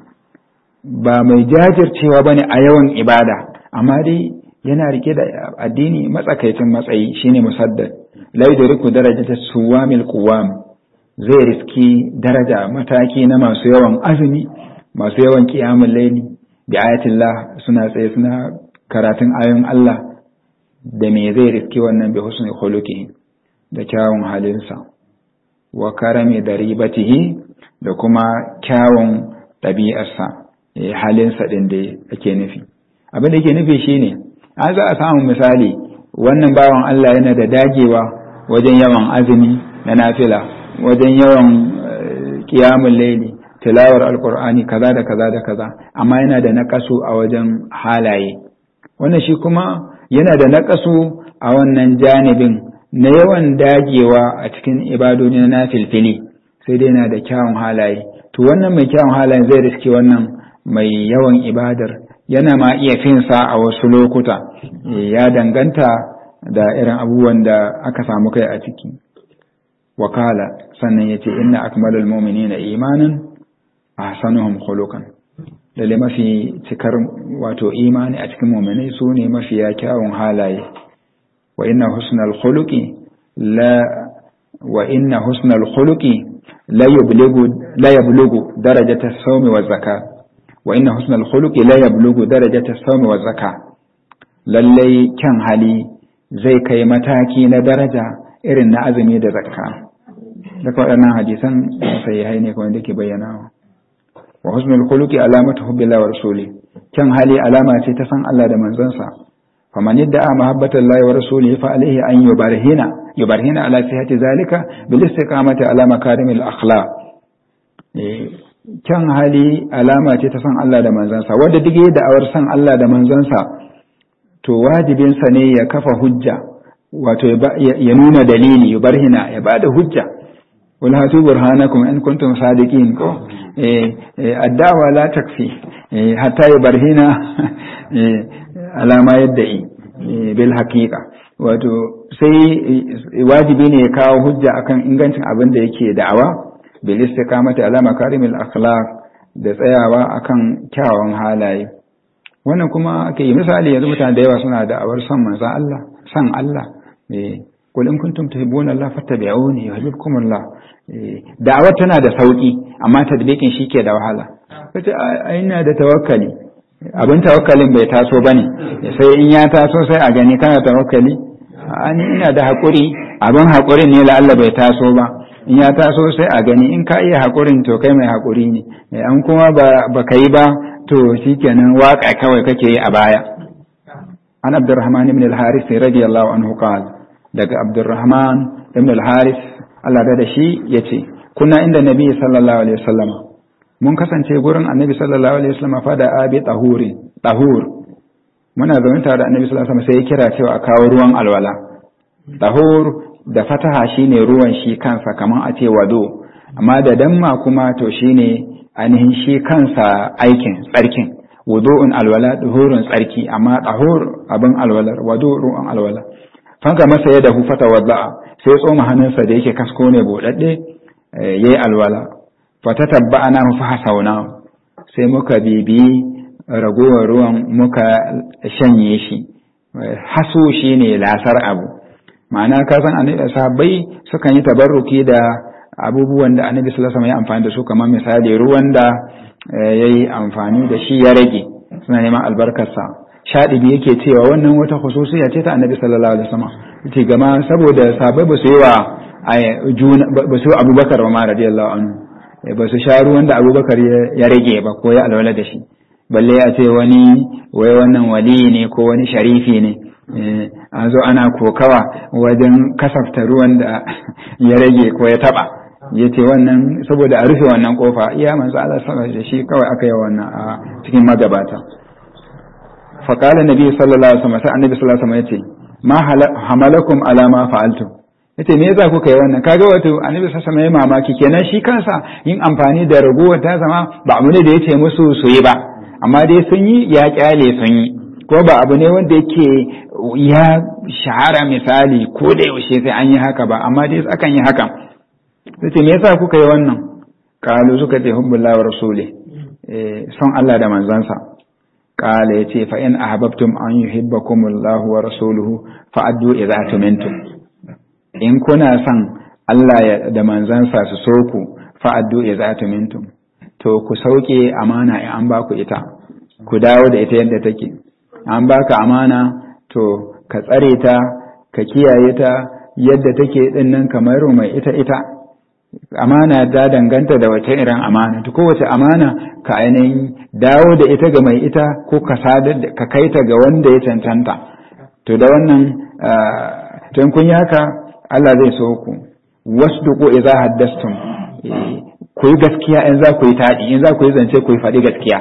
S1: ba mai jajircewa ba ne a yawan ibada amma dai yana rike da addini matsakaicin matsayi shine musaddad lai da riku daraja ta suwamil kuwam zai riski daraja mataki na masu yawan azumi masu yawan kiyamun laili bi ayatillah suna tsaye suna karatun ayon Allah da me zai riski wannan bi husni khuluqi da kyawun halinsa wa karami da ribatihi da kuma kyawun ɗabi'arsa halinsa ɗin da ake nufi abin da ke nufi shine an za a samu misali wannan bawan Allah yana da dagewa wajen yawan azumi na nafila wajen yawan kiyamun laili tilawar alkur'ani kaza da kaza da kaza amma yana da naƙasu a wajen halaye wannan shi kuma yana da naƙasu a wannan janibin na yawan dagewa a cikin ibadoni na nafilfili sai dai yana da kyawun halaye to wannan mai kyawun halaye zai riske wannan mai yawan ibadar yana ma iya finsa a wasu lokuta ya danganta da irin abubuwan da aka samu kai a ciki wakala sannan ya ce inna akmalul mu'minina imanan ahsanuhum khuluqan lalle mafi cikar wato imani a cikin mu'minai su ne mafiya kyawun halaye wa inna husnal khuluqi la wa inna husnal khuluqi la yublugu la yablugu darajata as-sawmi wa zakat wa inna husnal khuluqi la yablugu darajata as-sawmi wa zakat lalle kyan hali zai kai mataki na daraja irin na azumi da zakka daga waɗannan hadisan sahihai ne kuma da ke bayyanawa wa husnul khuluqi alamatu hubbillah wa rasuli kyan hali alama ce ta san Allah da manzansa faman yadda mahabbata Allah wa rasulihi fa alaihi an yubarhina yubarhina ala sihhati zalika bil istiqamati ala makarimil akhlaq kyan hali alama ce ta san Allah da manzansa wanda duk da awar san Allah da manzansa to wajibinsa ne ya kafa hujja wato ya nuna dalili yubarhina ya bada hujja wal hatu burhanakum in kuntum sadiqin ko addawa la takfi hatta yubarhina alama yadda yi bil haqiqa wato sai wajibi ne ya kawo hujja akan ingancin abin da yake da'awa bil istiqamati ala makarimil akhlaq da tsayawa akan kyawawan halaye wannan kuma ake yi misali yanzu mutane da yawa suna da awar son manzon Allah san Allah eh qul in kuntum tuhibbuna Allah fattabi'uni yuhibbukum Allah da'awar tana da sauki amma tadbiqin shike da wahala kace ai ina da tawakkali abin tawakkalin bai taso bane sai in ya taso sai a gani kana tawakkali ani ina da hakuri abin hakurin ne la Allah bai taso ba in ya taso sai a gani in ka iya hakurin to kai mai hakuri ne an kuma ba ka yi ba to shikenan waka kawai kake yi a baya an abdurrahman ibn al-haris radiyallahu anhu qala daga abdurrahman ibn al-haris Allah da shi yace kunna inda nabi sallallahu alaihi wasallam mun kasance gurin annabi sallallahu alaihi wasallam fa da abi tahuri tahur muna zaune tare da annabi sallallahu alaihi wasallam sai ya kira cewa a kawo ruwan alwala tahur da fataha shine ruwan shi kansa kaman a ce wado amma da damma kuma to shine ainihin shi kansa aikin tsarkin wudu'un alwala duhurun tsarki amma tahur abin alwalar wado ruwan alwala fanka masa ya dahu fata wadda'a sai tsoma hannunsa da yake kasko ne bodadde yayi alwala fata tabba'ana mu fa hasauna sai muka bibi ragowar ruwan muka shanye shi haso shine lasar abu ma'ana ka san annabi sahabbai sukan yi tabarruki da abubuwan da annabi sallallahu alaihi wasallam ya amfani da su kamar misali ruwan da yayi amfani da shi ya rage suna neman albarkarsa shadibi yake cewa wannan wata khususiya ce ta annabi sallallahu alaihi wasallam ce gama saboda sahabbai ba su yi wa ba su abubakar ba ma radiyallahu anhu ba su sha ruwan da abubakar ya rage ba ko ya alwala da shi balle a ce wani wai wannan wali ne ko wani sharifi ne an zo ana kokawa wajen kasafta ruwan da ya rage ko ya taba ya ce wannan saboda a rufe wannan kofa iya manzo Allah sallallahu da shi kawai aka yi wannan a cikin magabata fa qala nabi sallallahu alaihi wasallam sai annabi sallallahu alaihi wasallam yace ma hamalakum ala ma fa'altum yace me yasa kuka yi wannan kaga wato annabi sallallahu alaihi wasallam mamaki kenan shi kansa yin amfani da ragowar ta zama ba abu ne da yace musu su yi ba amma dai sun yi ya kyale sun yi ko ba abu ne wanda yake ya shahara misali ko da yaushe sai an yi haka ba amma dai akan yi hakan sai ce me yasa kuka yi wannan kalu suka ce hubbullahi wa rasuli son Allah da manzansa kala yace fa in ahbabtum an yuhibbakumullahu wa rasuluhu fa addu idza tumintum in kuna son Allah da manzansa su so ku fa addu idza tumintum to ku sauke amana in an ba ku ita ku dawo da ita yadda take an baka amana to ka tsare ta ka kiyaye ta yadda take din nan kamar mai ita ita amana ta danganta da wace irin amana to kowace amana ka ainihin dawo da ita ga mai ita ko ka sadar ka kai ta ga wanda ya cancanta to da wannan tun kun yi haka Allah zai so ku wasduqu idza haddastum ku yi gaskiya in za ku yi taɗi in za ku yi zance ku yi faɗi gaskiya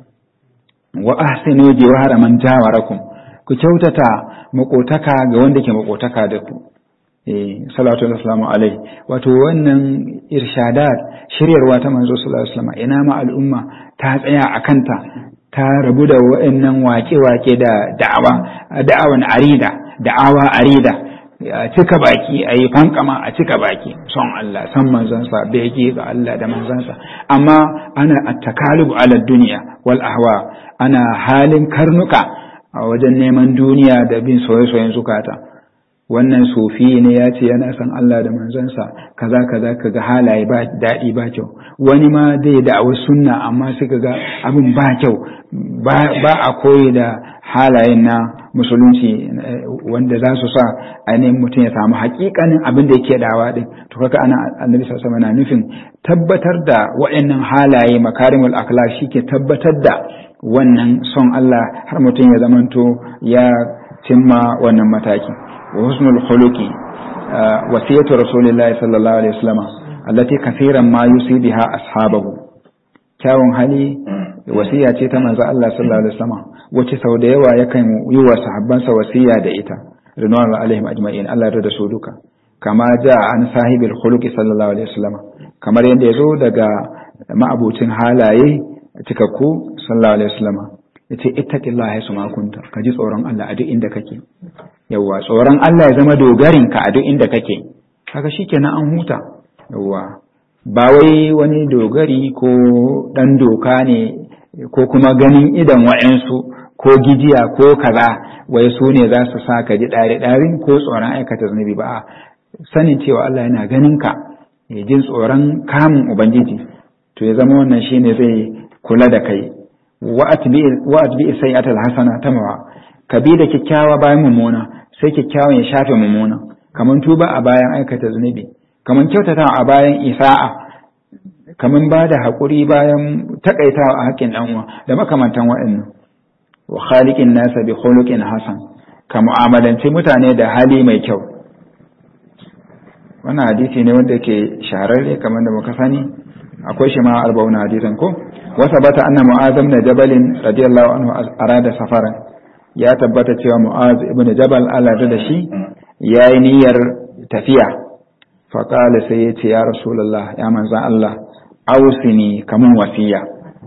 S1: wa ahsinu jiwara man jawarakum ku kyautata makotaka ga wanda ke makotaka da ku eh salatu wassalamu alai wato wannan irshadat shiryarwa ta manzo sallallahu alaihi wasallam ina ma al'umma ta tsaya a kanta ta rabu da wa'annan wake-wake da da'awa da'awan arida da'awa arida a cika baki a yi fankama a cika baki son Allah san manzansa bege ga Allah da manzansa amma ana attakalubu ala duniya wal ahwa ana halin karnuka a wajen neman duniya da bin soye-soyen zukata wannan sufi ne ya ce yana san Allah da manzansa kaza kaza kaga halaye ba daɗi ba kyau wani ma zai da wasu sunna amma suka ga abin ba kyau ba a koyi da halayen na musulunci wanda za su sa ainihin mutum ya samu hakikanin abin da yake dawa din to kaga ana annabi sallallahu alaihi na nufin tabbatar da waɗannan halaye makarimul akhlaq shike tabbatar da wannan son Allah har mutum ya zamanto ya cimma wannan mataki wa husnul khuluqi wasiyatu rasulillahi sallallahu alaihi wasallam allati kaseeran ma yusibiha ashabahu kyawun hali wasiya ce ta manzo Allah sallallahu alaihi wasallam wace sau da yawa yakan yi wa sahabbansa wasiya da ita ridwan alaihim ajma'in Allah ya da su duka kama ja an sahibil khuluqi sallallahu alaihi wasallam kamar yadda yazo daga ma'abucin halaye cikakku sallallahu alaihi wasallam yace ittaqillaha yasu ma kunta ka ji tsoron Allah a duk inda kake yawa tsoron Allah ya zama dogarin ka a duk inda kake kaga shikenan an huta yawa ba wai wani dogari ko ɗan doka ne ko kuma ganin idan wa'yansu ko gijiya ko kaza wai su ne za su sa ka ji ɗari-ɗarin ko tsoron aikata zunubi ba sanin cewa Allah yana ganin ka ya jin tsoron kamun ubangiji to ya zama wannan shine zai kula da kai wa atbi sayyi'atal hasana tamawa ka bi da kyakkyawa bayan mummuna sai kyakkyawan ya shafe mummuna kaman tuba a bayan aikata zunubi kaman kyautata a bayan isa'a kaman ba da haƙuri bayan takaitawa a haƙƙin ɗan uwa da makamantan waɗannan wa khaliqin nasa bi khuluqin hasan ka mu'amalanci mutane da hali mai kyau wannan hadisi ne wanda ke shahararre kamar da muka sani akwai shi ma arba'una hadisan ko wasa bata anna mu'az ibn jabal radiyallahu anhu arada safaran ya tabbata cewa mu'az ibn jabal Allah da shi yayi niyyar tafiya fa qala sai ya ce ya rasulullah ya manzan Allah ausini kamun wasiya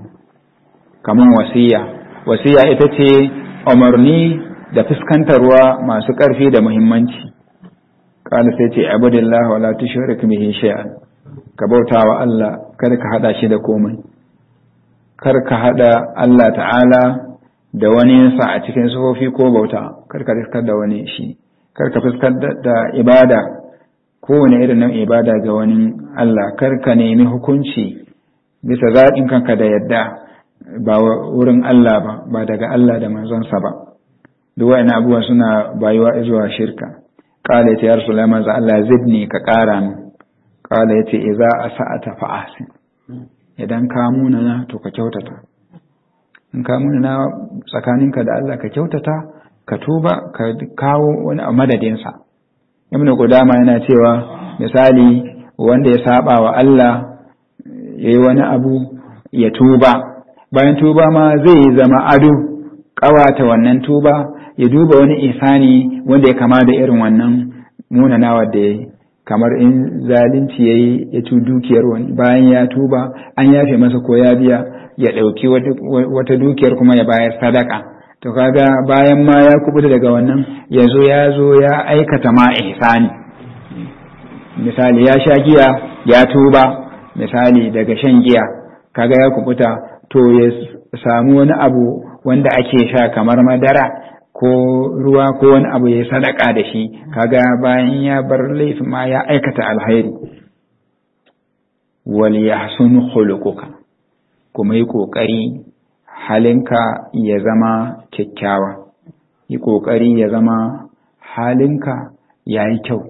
S1: kamun wasiya wasiya ita ce umarni da fuskantarwa masu ƙarfi da muhimmanci qala sai ce abudillah wala tushrik bihi shay'an ka bauta wa Allah kar ka hada shi da komai kar ka hada Allah ta'ala da wani sa a cikin sufofi ko bauta kar ka fuskar da wani shi kar ka fuskar da ibada kowane irin nan ibada ga wani Allah kar ka nemi hukunci bisa zaɓin kanka da yadda ba wurin Allah ba ba daga Allah da manzonsa ba duk wa'ina abubuwa suna bayuwa zuwa shirka qala ya rasulullah manzo Allah zidni ka ƙara min qala yace idza asa'ata fa ahsin idan ka munana to ka kyautata in ka munana tsakaninka da Allah ka kyautata ka tuba ka kawo wani a madadinsa ibnu qudama yana cewa misali wanda ya saba wa Allah yayi wani abu ya tuba bayan tuba ma zai zama ado kawata wannan tuba ya duba wani isani wanda ya kama da irin wannan munanawa da ya kamar in zalunci ya yi ya ci dukiyar wani bayan ya tuba an yafe masa ko ya biya ya ɗauki wata dukiyar kuma ya bayar sadaka to kaga bayan ma ya kubuta daga wannan yanzu ya zo ya aikata ma ihsani misali ya sha giya ya tuba misali daga shan giya kaga ya kubuta to ya samu wani abu wanda ake sha kamar madara ko ruwa ko wani abu ya sadaka da shi kaga bayan ya bar laifin ma ya aikata alhairi wal yahsun khuluquka kuma yi kokari halinka ya zama kyakkyawa yi kokari ya zama halinka yayi kyau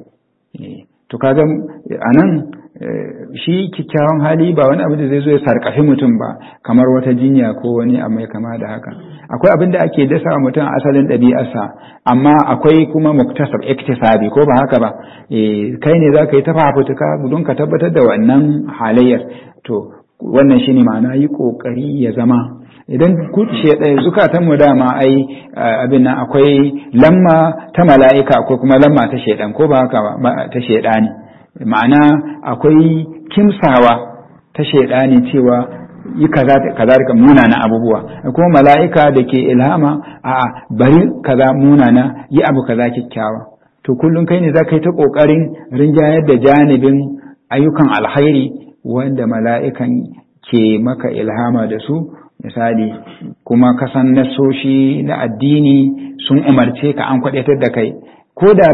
S1: to kaga anan shi kyakkyawan hali ba wani abu da zai zo ya sarkafi mutum ba kamar wata jinya ko wani abu mai kama da haka akwai abin da ake dasa wa mutum asalin ɗabi'arsa amma akwai kuma muktasab iktisabi ko ba haka ba kai ne za ka yi ta fafutuka don ka tabbatar da wannan halayyar to wannan shine ma'ana yi kokari ya zama idan zukatan mu dama ai abin nan akwai lamma ta mala'ika ko kuma lamma ta shaidan ko ba haka ba ta shaidani ma'ana akwai kimsawa ta shaidani cewa yi kaza da munana abubuwa kuma mala'ika da ke ilhama a bari kaza munana yi abu kaza kyakkyawa to kullum kai ne za ka yi ta ƙoƙarin rinjayar da janibin ayyukan alhairi wanda mala'ikan ke maka ilhama da su misali kuma kasan nasoshi na addini sun umarce ka an kwaɗatar da kai ko da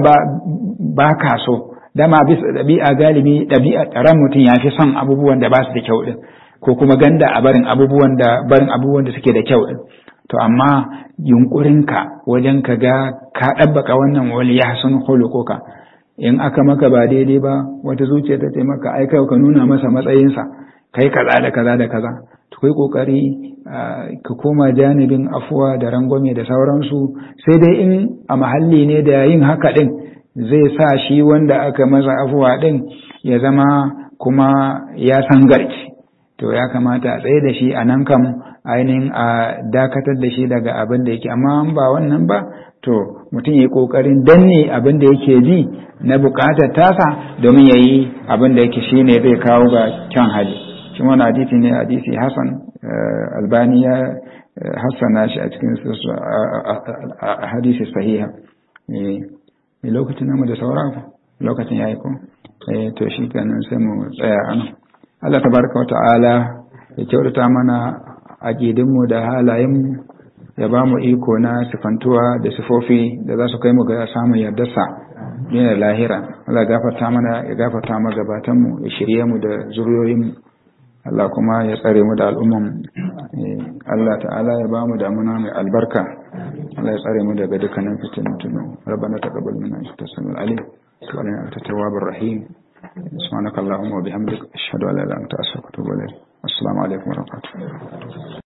S1: ba ka so dama bisa ɗabi'a galibi ɗabi'a ran mutum ya fi son abubuwan da ba su da kyau ɗin ko kuma ganda a barin abubuwan da barin abubuwan da suke da kyau ɗin to amma yunkurinka wajen ka ga ka ɗabbaka wannan wali ya sun hulukuka in aka maka ba daidai ba wata zuciya ta taimaka ai kai ka nuna masa matsayinsa kai kaza da kaza da kaza to kai kokari ka koma janibin afuwa da rangwame da sauransu sai dai in a mahalli ne da yin haka ɗin zai sa shi wanda aka masa afuwa ɗin ya zama kuma ya san garci to ya kamata a tsaye da shi a nan kam ainihin a dakatar da shi daga abin da yake amma ba wannan ba to mutum ya yi ƙoƙarin danne abin da yake ji na buƙatar tasa domin ya yi abin da yake shi ne zai kawo ga kyan hali shi wani hadisi ne hadisi hassan albani ya hassana shi a cikin hadisi sahiha lokacin namu da saura lokacin ya yi ko to shi kenan sai mu tsaya anan Allah tabaraka wa ta'ala ya kyautata mana aqidinmu da halayenmu ya ba mu iko na sifantuwa da sifofi da za su kai mu ga samun yardarsa yana lahira Allah gafarta mana ya gafarta mu gabatanmu ya shirye mu da zuriyoyinmu Allah kuma ya tsare mu da al'umman Allah ta'ala ya ba mu damuna mai albarka Allah ya tsare mu daga dukkanin fitintunu rabbana taqabbal minna innaka samiul alim wa lana anta tawwabur rahim subhanakallahumma wa bihamdika ashhadu an la ilaha illa anta astaghfiruka wa atubu ilayk assalamu alaikum wa rahmatullahi